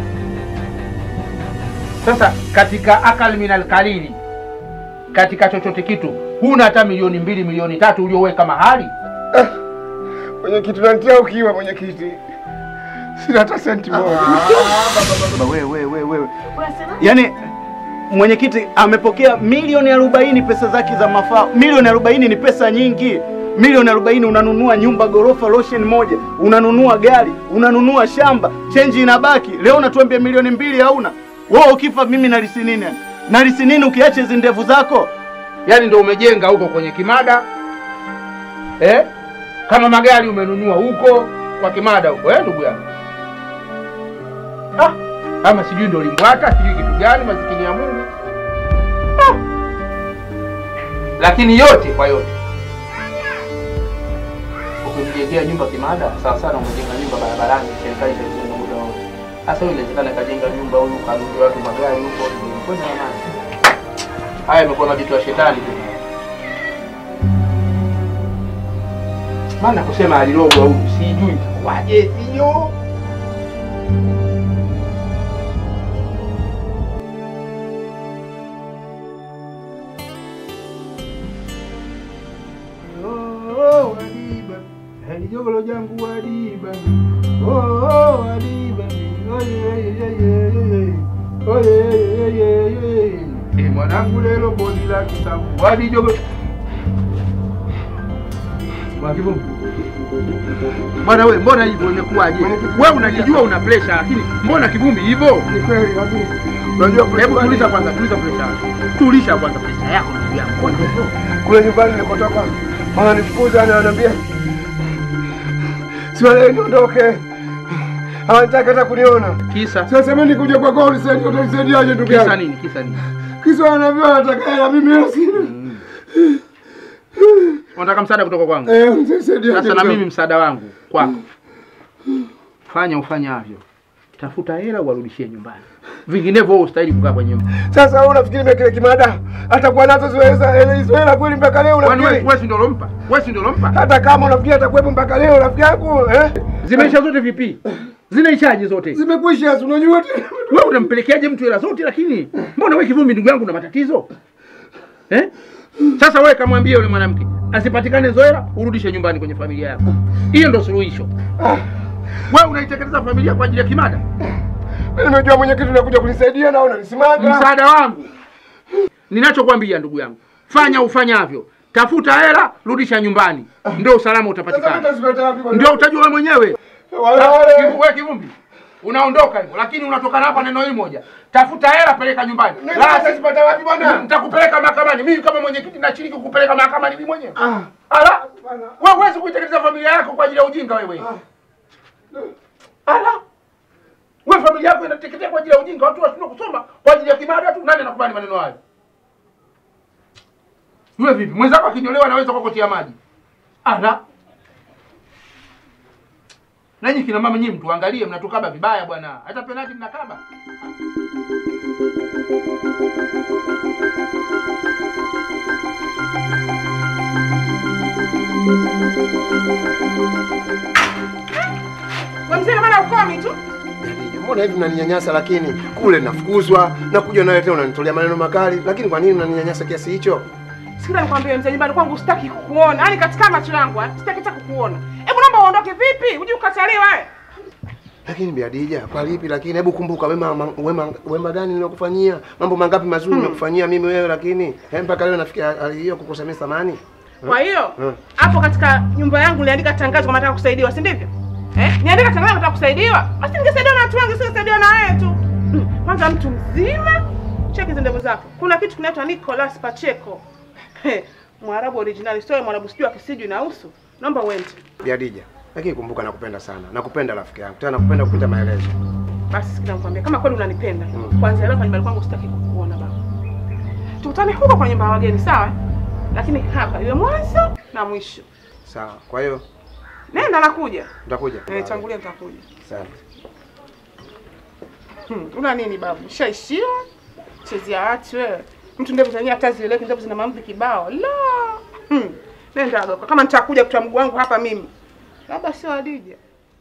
Sasa katika akal minal kalili, katika chochote kitu huna hata milioni mbili milioni tatu ulioweka mahali. Mwenyekiti, unanitia ukiwa mwenyekiti, sina hata senti moja. Baba wewe wewe wewe. Yaani mwenyekiti amepokea milioni arobaini pesa zake za mafao. Milioni arobaini ni pesa nyingi. Milioni arobaini unanunua nyumba gorofa lotion moja, unanunua gari, unanunua shamba, chenji inabaki. Leo unatuambia milioni mbili hauna. Wewe ukifa mimi nalisi nini? Nalisi nini ukiacha hizi ndevu zako? Yaani ndo umejenga huko kwenye kimada eh? Kama magari umenunua huko kwa kimada huko eh, ndugu yangu ah, ama sijui ndo limbwata sijui kitu gani, masikini ya Mungu ah. Lakini yote kwa yote ukimjengea nyumba kimada sawa sana, umejenga nyumba barabarani, serikali itajenga muda wote. Sasa huyu inawezekana kajenga nyumba huyu kanunulia watu magari huko, kwenda na nani? Haya imekuwa majitu ya shetani tu. Maana kusema alilogwa huyu sijui itakuwaje, sio Oh, Adiba, alijogolo jangu Adiba. Oh, oh, Adiba. Oye, oye, oye, oye. Oye, oye, oye, oye. Eh, mwanangu lelo bodi la kisambu. Alijogolo. Mwakivu. Bwana wewe, mbona hivyo imekuwaje? Wewe unajijua una pressure lakini mbona kivumbi hivyo? Ni kweli lakini Unajua hebu tuliza kwanza, tuliza pressure yako. Tulisha kwanza pressure yako ndugu yangu. Mbona hivyo? kule nyumbani nilikotoka wananifukuza na wananiambia siwale niondoke, hawataki hata kuniona. Kisa Sasa mimi nikuja kwako unisaidie, utanisaidiaje ndugu kisa yangu? nini? Kisa nini? Kisa wananiambia wanataka hela, mimi hela sina. Unataka msaada kutoka kwangu? Eh, unisaidie. Sasa na mimi msaada wangu kwako, fanya ufanyavyo, tafuta hela uwarudishie nyumbani, vinginevyo wewe ustahili kukaa kwenye nyumba. Sasa wewe unafikiri mimi kile kimada atakuwa nazo ziweza hela hizo hela kweli mpaka leo Kwani wewe unafikiri? wewe si ndio ulompa? Wewe si ndio ulompa? Hata kama unafikiri atakuwepo mpaka leo rafiki yangu eh? Zimeisha zote vipi? Zinaishaje zote? Zimekwisha, si unajua tena. Wewe unampelekeaje mtu hela zote lakini mbona wewe kivumbi ndugu yangu una matatizo? Eh? Sasa wewe kamwambie yule mwanamke asipatikane hizo hela urudishe nyumbani kwenye familia yako. Hiyo ndio suluhisho. Wewe unaitekeleza familia kwa ajili ya kimada? Mimi nimejua mwenyekiti unakuja kunisaidia na unanisimanga. Msaada wangu ninachokwambia ndugu yangu, fanya ufanyavyo, tafuta hela, rudisha nyumbani, ndio usalama Sasa utapatikana, nitazipata wapi bwana? ndio utajua wewe mwenyewe. Wale wale. Kivu- Wewe kivumbi unaondoka hivyo, lakini unatokana hapa neno hili moja, tafuta hela, peleka nyumbani. Nini La, nitazipata wapi bwana? nitakupeleka mahakamani. Mimi kama mwenyekiti nashiriki kukupeleka mahakamani mimi mwenyewe. Ah. Ala, wewe huwezi kuitekeleza familia yako kwa ajili ya ujinga wewe. Ala, wewe familia yako inateketea kwa ajili ya ujinga, watu washindwa kusoma kwa ajili ya kimada tu. Nani anakubali maneno hayo? Yule vipi? Mwenzako akinyolewa anaweza kukotia maji. Ala, Nanyi kina mama nyinyi mtuangalie, mnatukaba vibaya bwana. Hata penalti mnakaba. Wewe mzee maana ukomi tu. Mbona hivi mnaninyanyasa lakini kule nafukuzwa na kuja nawe tena unanitolea maneno makali, lakini kwa nini mnaninyanyasa kiasi hicho? Sikiliza nikwambie mzee, nyumbani kwangu sitaki kukuona. Yaani katika macho yangu, ah, sitaki hata kukuona. Hebu naomba uondoke vipi? Uje ukataliwa wewe. Lakini Bi Hadija, kwa lipi lakini? Hebu kumbuka wema ma- wema wema gani nilokufanyia? Mambo mangapi mazuri Hmm. nimekufanyia mimi wewe lakini eh, mpaka leo nafikia hali hiyo kukusamea thamani. Kwa hiyo Hmm. hapo katika nyumba yangu niliandika tangazo kama nataka kusaidiwa, si ndivyo? Eh? Niandika tangazo nataka kusaidiwa. Basi ningesaidiwa na watu wengi, singesaidiwa na wewe tu. Hmm. Kwanza mtu mzima, cheki hizo ndevu zako. Kuna kitu kinaitwa Nicolas Pacheco. He, Mwarabu original, sio Mwarabu sijui akisijui na uso. Naomba uende. Bi Hadija, lakini kumbuka nakupenda sana. Nakupenda rafiki yangu. Tena nakupenda kupita maelezo. Basi sikiza nikwambie, kama kweli unanipenda, kwanza leo kwa nyumbani kwangu sitaki kukuona baba. Tukutane huko kwa nyumba ya wageni, sawa? Lakini hapa iwe mwanzo na mwisho. Sawa. Kwa hiyo Nenda nakuja. utakuja. Eh, tangulia nitakuja. Asante. Hmm, una nini babu? Shaishiwa? Chezea watu wewe. Mtu ndevu zenyewe hata zieleweki, ndevu zina mamvi kibao. La. Hmm. Nenda doka. Kama nitakuja kutoa mguu wangu hapa mimi. Labda sio Hadija.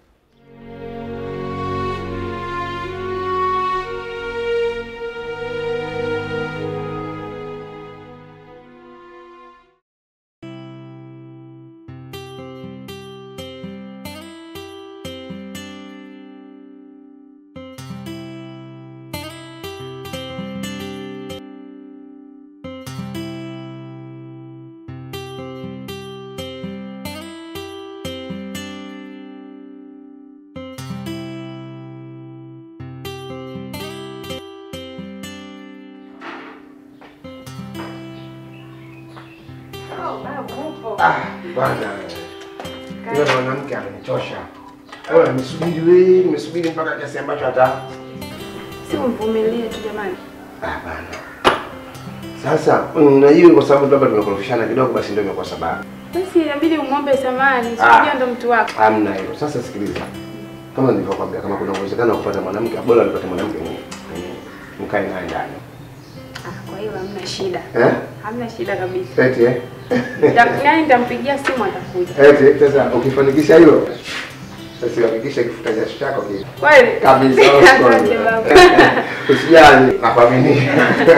Oh, babu upo. Ah, bwana. Yule mwanamke amenichosha. Wewe nimesubiri wewe, nimesubiri mpaka kiasi ambacho hata Si mvumilie tu jamani. ah bana. Sasa mm, na hiyo kwa sababu labda tumekorofishana kidogo basi ndio imekuwa sababu. Basi inabidi umwombe samahani, Ah. sijui ndo mtu wako. Hamna hilo. Sasa sikiliza. Kama nilivyokuambia kama kuna uwezekano wa kupata mwanamke, bora nipate mwanamke mwenye mwenye mkae naye ndani. Ah, kwa hiyo hamna shida. Eh? Hamna shida kabisa. Eti eh? Nita- Nani nitampigia simu atakuja. Eti sasa ukifanikisha hilo sasa hakikisha kifuta jasho chako kile. Kweli? Kabisa. Asante baba. Usijali, nakuaminia.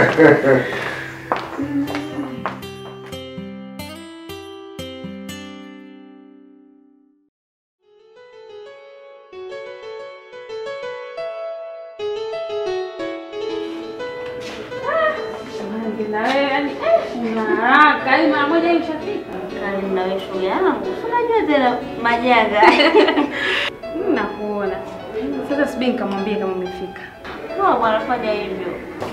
Jamani, na wewe yani eh, una haraka. Yaani mara moja hivi ushafika. Kani na wewe shoga yangu. Si Unajua tena majanga. Mm, Nakuona. Sasa subiri nikamwambie kama umefika. Poa bwana fanya hivyo.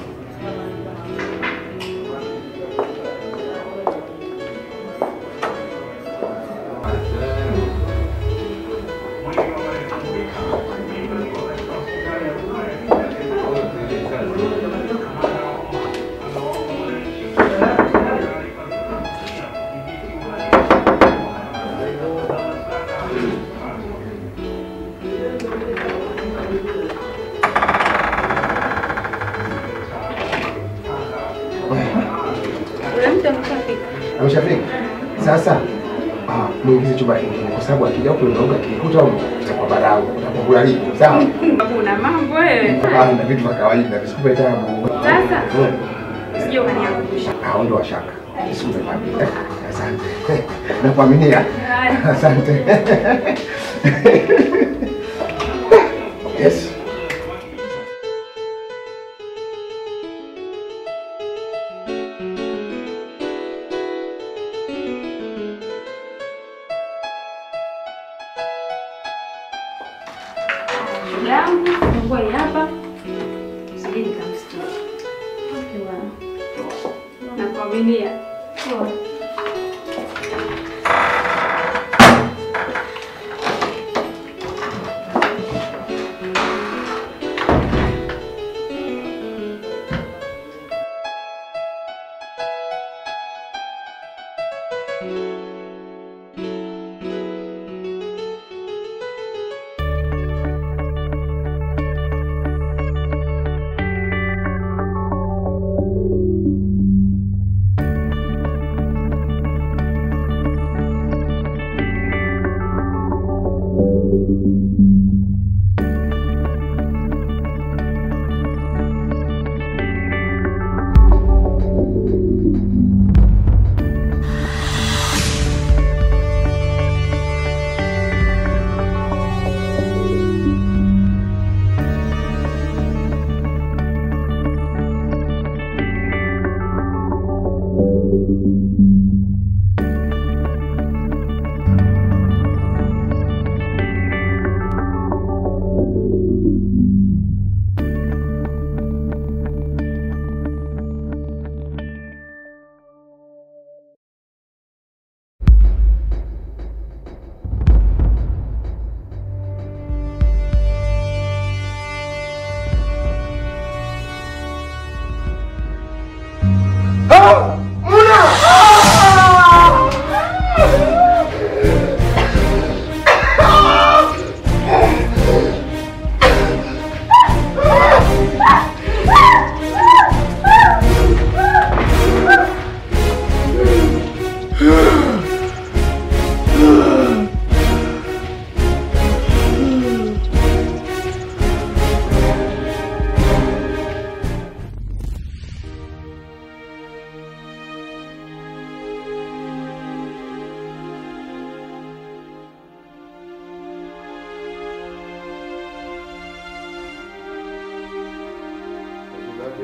Ule mtu ameshafika. Ameshafika. Sasa ah, muingize chumba kingine kwa sababu akija huko ndio akikuta utakuwa barau, utakuwa lipo. Sawa? Una mambo wewe. Ah, na vitu vya kawaida visikupe tabu. Sasa Mm. sijui ukaniangusha. Ah, ondoa shaka. Visikupe tabu. Asante. Nakuaminia. Asante. Yes. Shoga yangu, funguo hii hapa. Subiri nikamsikia. Okay bwana. Nakuaminia. Poa.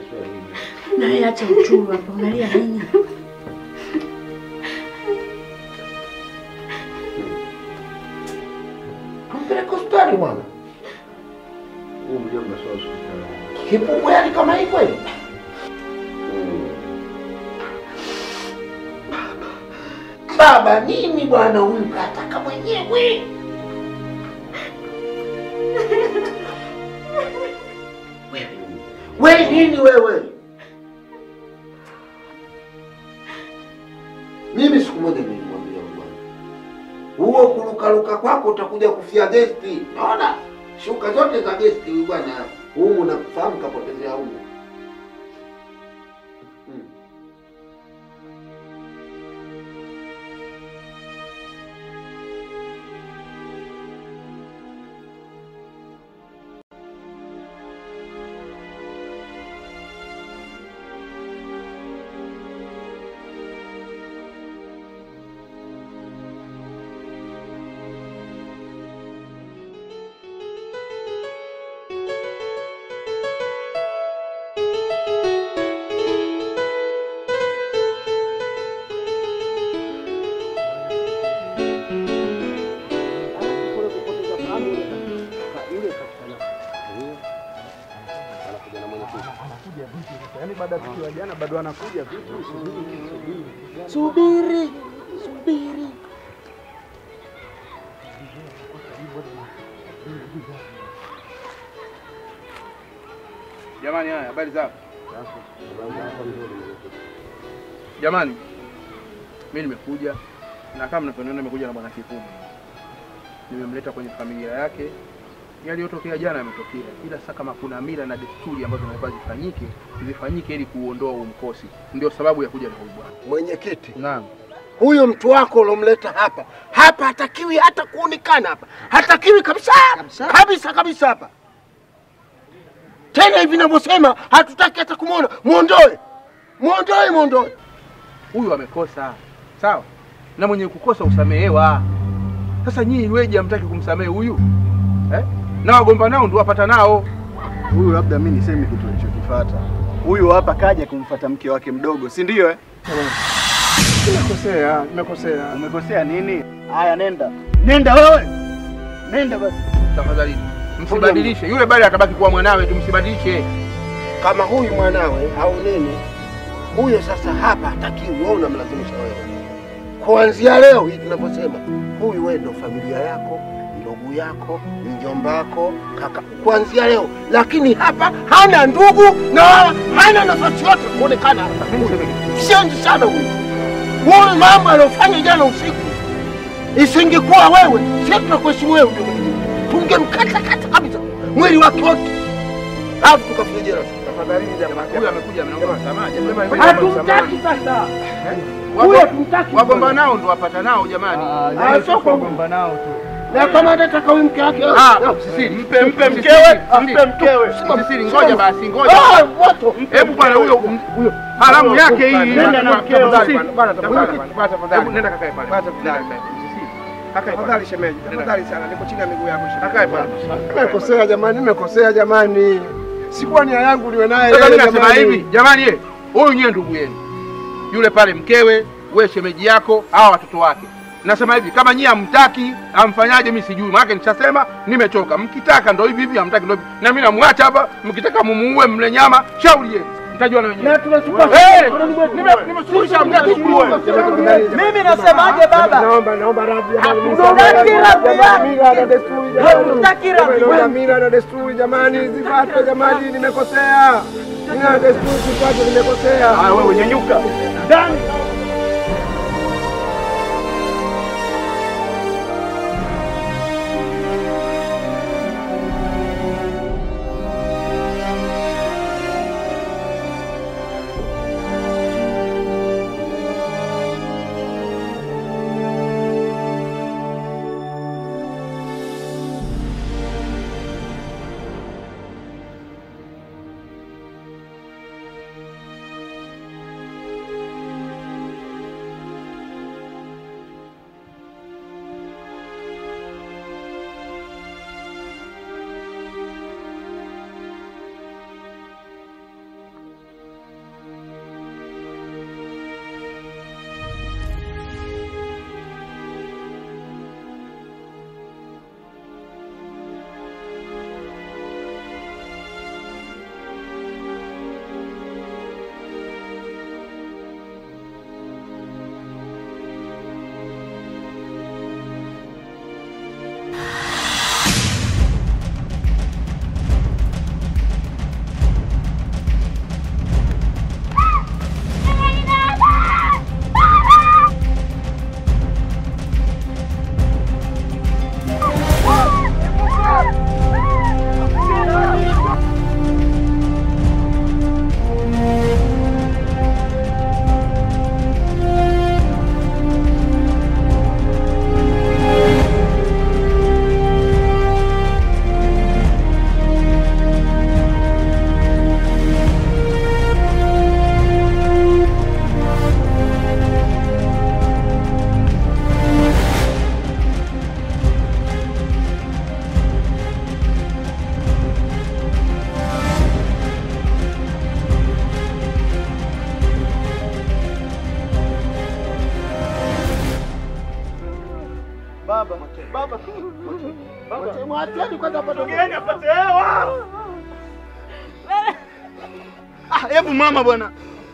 Na wewe acha uchuru hapo, unalia nini? Tumpeleke hospitali bwana. Huyu mjomba sio hospitali. Kipupu yani kama hii kweli? Baba nini bwana huyu kataka mwenyewe? Wewe nini wewe? Mimi siku moja nilimwambia bwana, huo kurukaruka kwako utakuja kufia gesti. Naona shuka zote za gesti huyu bwana, humu nakufahamu kapotezea humu. Yaani baada ya tukio la jana bado anakuja vipi? Subiri, subiri. Subiri, subiri. Jamani, haya habari zako? Jamani, mimi nimekuja na kama mnavyoniona nimekuja na bwana Kikumu. Nimemleta kwenye familia yake. Yaliyotokea jana yametokea, ila sasa kama kuna mila na desturi ambazo zinafaa zifanyike zifanyike ili kuondoa huo mkosi, ndio sababu ya kuja na huyu bwana. Mwenyekiti, Naam. huyo mtu wako ulomleta hapa hapa hatakiwi hata kuonekana hapa, hatakiwi kabisa kabisa kabisa hapa tena. Hivi navyosema hatutaki hata kumwona. Mwondoe, mwondoe, mwondoe. Huyu amekosa, sawa, na mwenye kukosa usamehewa. Sasa nyinyi weje hamtaki kumsamehe huyu eh? na wagomba nao ndio wapata nao. Huyu labda mimi niseme kitu alichokifuata. Huyu hapa kaja kumfuata mke wake mdogo, si ndio eh? Nimekosea, nimekosea. Umekosea nini? Haya, nenda. Nenda wewe. Nenda basi. Tafadhali msibadilishe, yule bali atabaki kuwa mwanawe tu, msibadilishe. Kama huyu mwanawe au nini, huyo sasa hapa hatakiwi. Wewe unamlazimisha wewe. Kuanzia leo hii tunaposema, huyu wewe ndio familia yako, ndugu yako, mjomba wako, kaka, kuanzia leo. Lakini hapa hana ndugu na wala hana nafasi yote kuonekana hapa. Shenzi sana huyu. Huyu mambo aliyofanya jana usiku, isingekuwa wewe, sisi tunakuheshimu wewe, ndio mwenyewe. tungemkata kata kabisa mwili wake wote, alafu tukafia jela. Tafadhali jamani, huyu amekuja amenomba msamaha. jamani. Hatumtaki sasa. Wago- Huyo tumtaki. Wagomba nao ndio wapata nao jamani. Ah, sio kwa nao tu. Na kama anataka huyu mke wake. Ah, msisiri, mpe mpe mkewe, mpe mkewe. Msisiri, ngoja basi, ngoja. Ah, moto. Hebu bwana huyo huyo haramu yake hii. Nenda na mkewe. Tafadhali, Msisiri. bwana, tafadhali, bwana, tafadhali. Hebu Nenda kakae pale. Tafadhali. Tafadhali shemeji, tafadhali sana, niko chini ya miguu yako shemeji. Kakae pale. Nimekosea jamani, nimekosea jamani. Sikuwa nia yangu niwe naye Sasa mimi yeye nasema jamani. hivi, jamani ye, huyu nyewe ndugu yenu. Yule pale mkewe, we shemeji yako, hawa watoto wake. Nasema hivi, kama nyie hamtaki, amfanyaje mimi sijui. Maana nishasema nimechoka. Mkitaka ndo hivi hivi, hamtaki ndo hivi. Na mimi namwacha hapa, mkitaka mumuue mle nyama, shauri yenu. Mtajua na wenyewe. Na tunachukua Eh, nime- nimesuluhisha mtaki Mimi nasemaje baba? Naomba naomba radhi jamani. mimi Hatutaki jamani, radhi jamani, yake. mila na desturi jamani. Hatutaki radhi. Jamani, Mila na desturi jamani, zifuatwe jamani, nimekosea. Mila na desturi zifuatwe, nimekosea. Ah, wewe nyanyuka. Ndani. baba. Mwacheni kwanza apate Mgeni apate hewa. Ah, hebu mama bwana.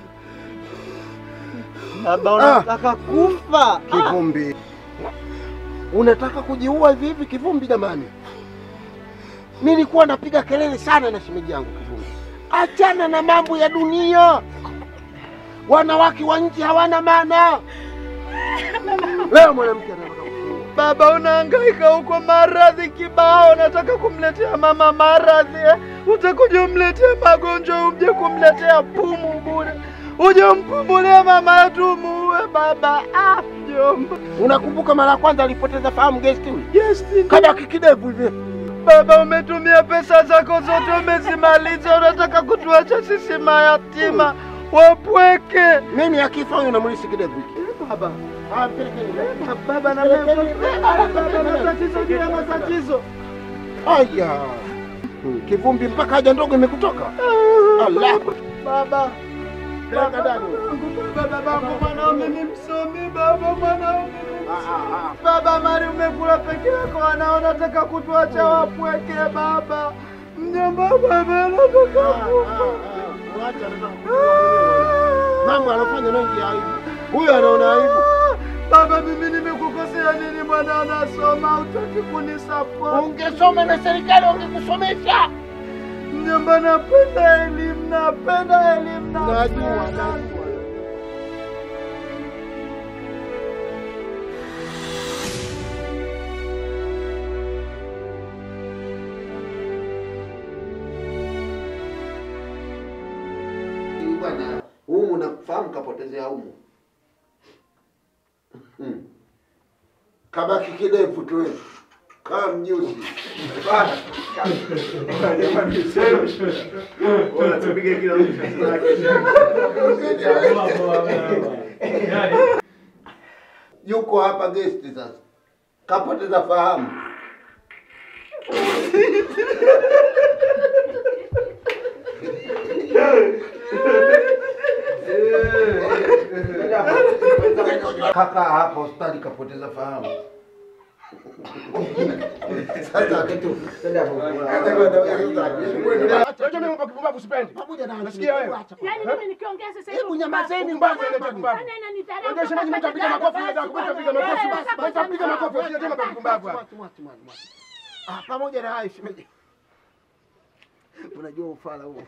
Baba unataka kufa. Kivumbi, unataka kujiua hivi hivi Kivumbi? Jamani, nilikuwa napiga kelele sana na shemeji yangu Kivumbi, achana na mambo ya dunia. Wanawake wa nchi hawana maana. Leo mwanamke anataka Baba, unahangaika huko maradhi kibao, nataka kumletea mama maradhi eh? Utakuja umletee magonjwa, uje kumletea pumu bure, uje umpumulie mama yetu muue baba. Ah, mjomba. Unakumbuka mara ya kwanza alipoteza fahamu guest huyu? Guest Kada kikidevu hivi. Baba, umetumia pesa zako zote, umezimaliza, unataka kutuacha sisi mayatima wapweke. Mimi akifa huyu namlisi kidevu hiki. Baba, Ah, mpelekeni. baba na mimi baba, matatizo juu ya matatizo. Aya. Hmm, Kivumbi mpaka haja ndogo imekutoka. Allah. Baba, Peleka ndani. baba, babangu mwanao mimi msomi, baba mwanao mimi msomi. Baba, mali umekula peke yako, wanao nataka kutuacha wapweke baba. Mjomba, baba, nataka kufa. Mambo anafanya mengi ya aibu. Huyu anaona aibu. Baba, mimi nimekukosea nini? Mwana anasoma, utaki kunisapoti. Ungesoma na serikali wangekusomesha. Mjomba, napenda elimu, napenda elimu, Najua, napenda. najua. Bwana, humu nafahamu kapotezea humu. Hmm. Kabaki kidevu tu wewe. Kama mjusi. Bana. Yuko hapa guest sasa. Kapoteza fahamu. Kaka hapa hospitali kapoteza fahamu. Sasa kitu. Pamoja na Nasikia wewe. Yaani mimi nikiongea sasa hivi. Hebu nyamazeni mbona mbona ile pumbavu. Nani ananidharau? Unajua shemeji mtu apiga makofi unataka kupiga piga makofi basi. Basi apiga makofi usije tena kwa pumbavu hapa. Ah, pamoja na hayo shemeji. Unajua ufala huo.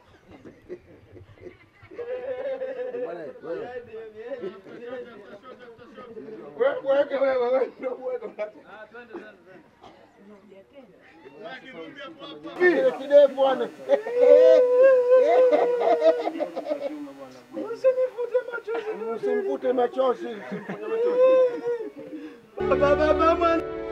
Bwana wewe. Wewe weke wewe wewe ndio uweke. Vile kidevu bwana. Usinifute machozi. Usimvute machozi. Baba, baba, mwana.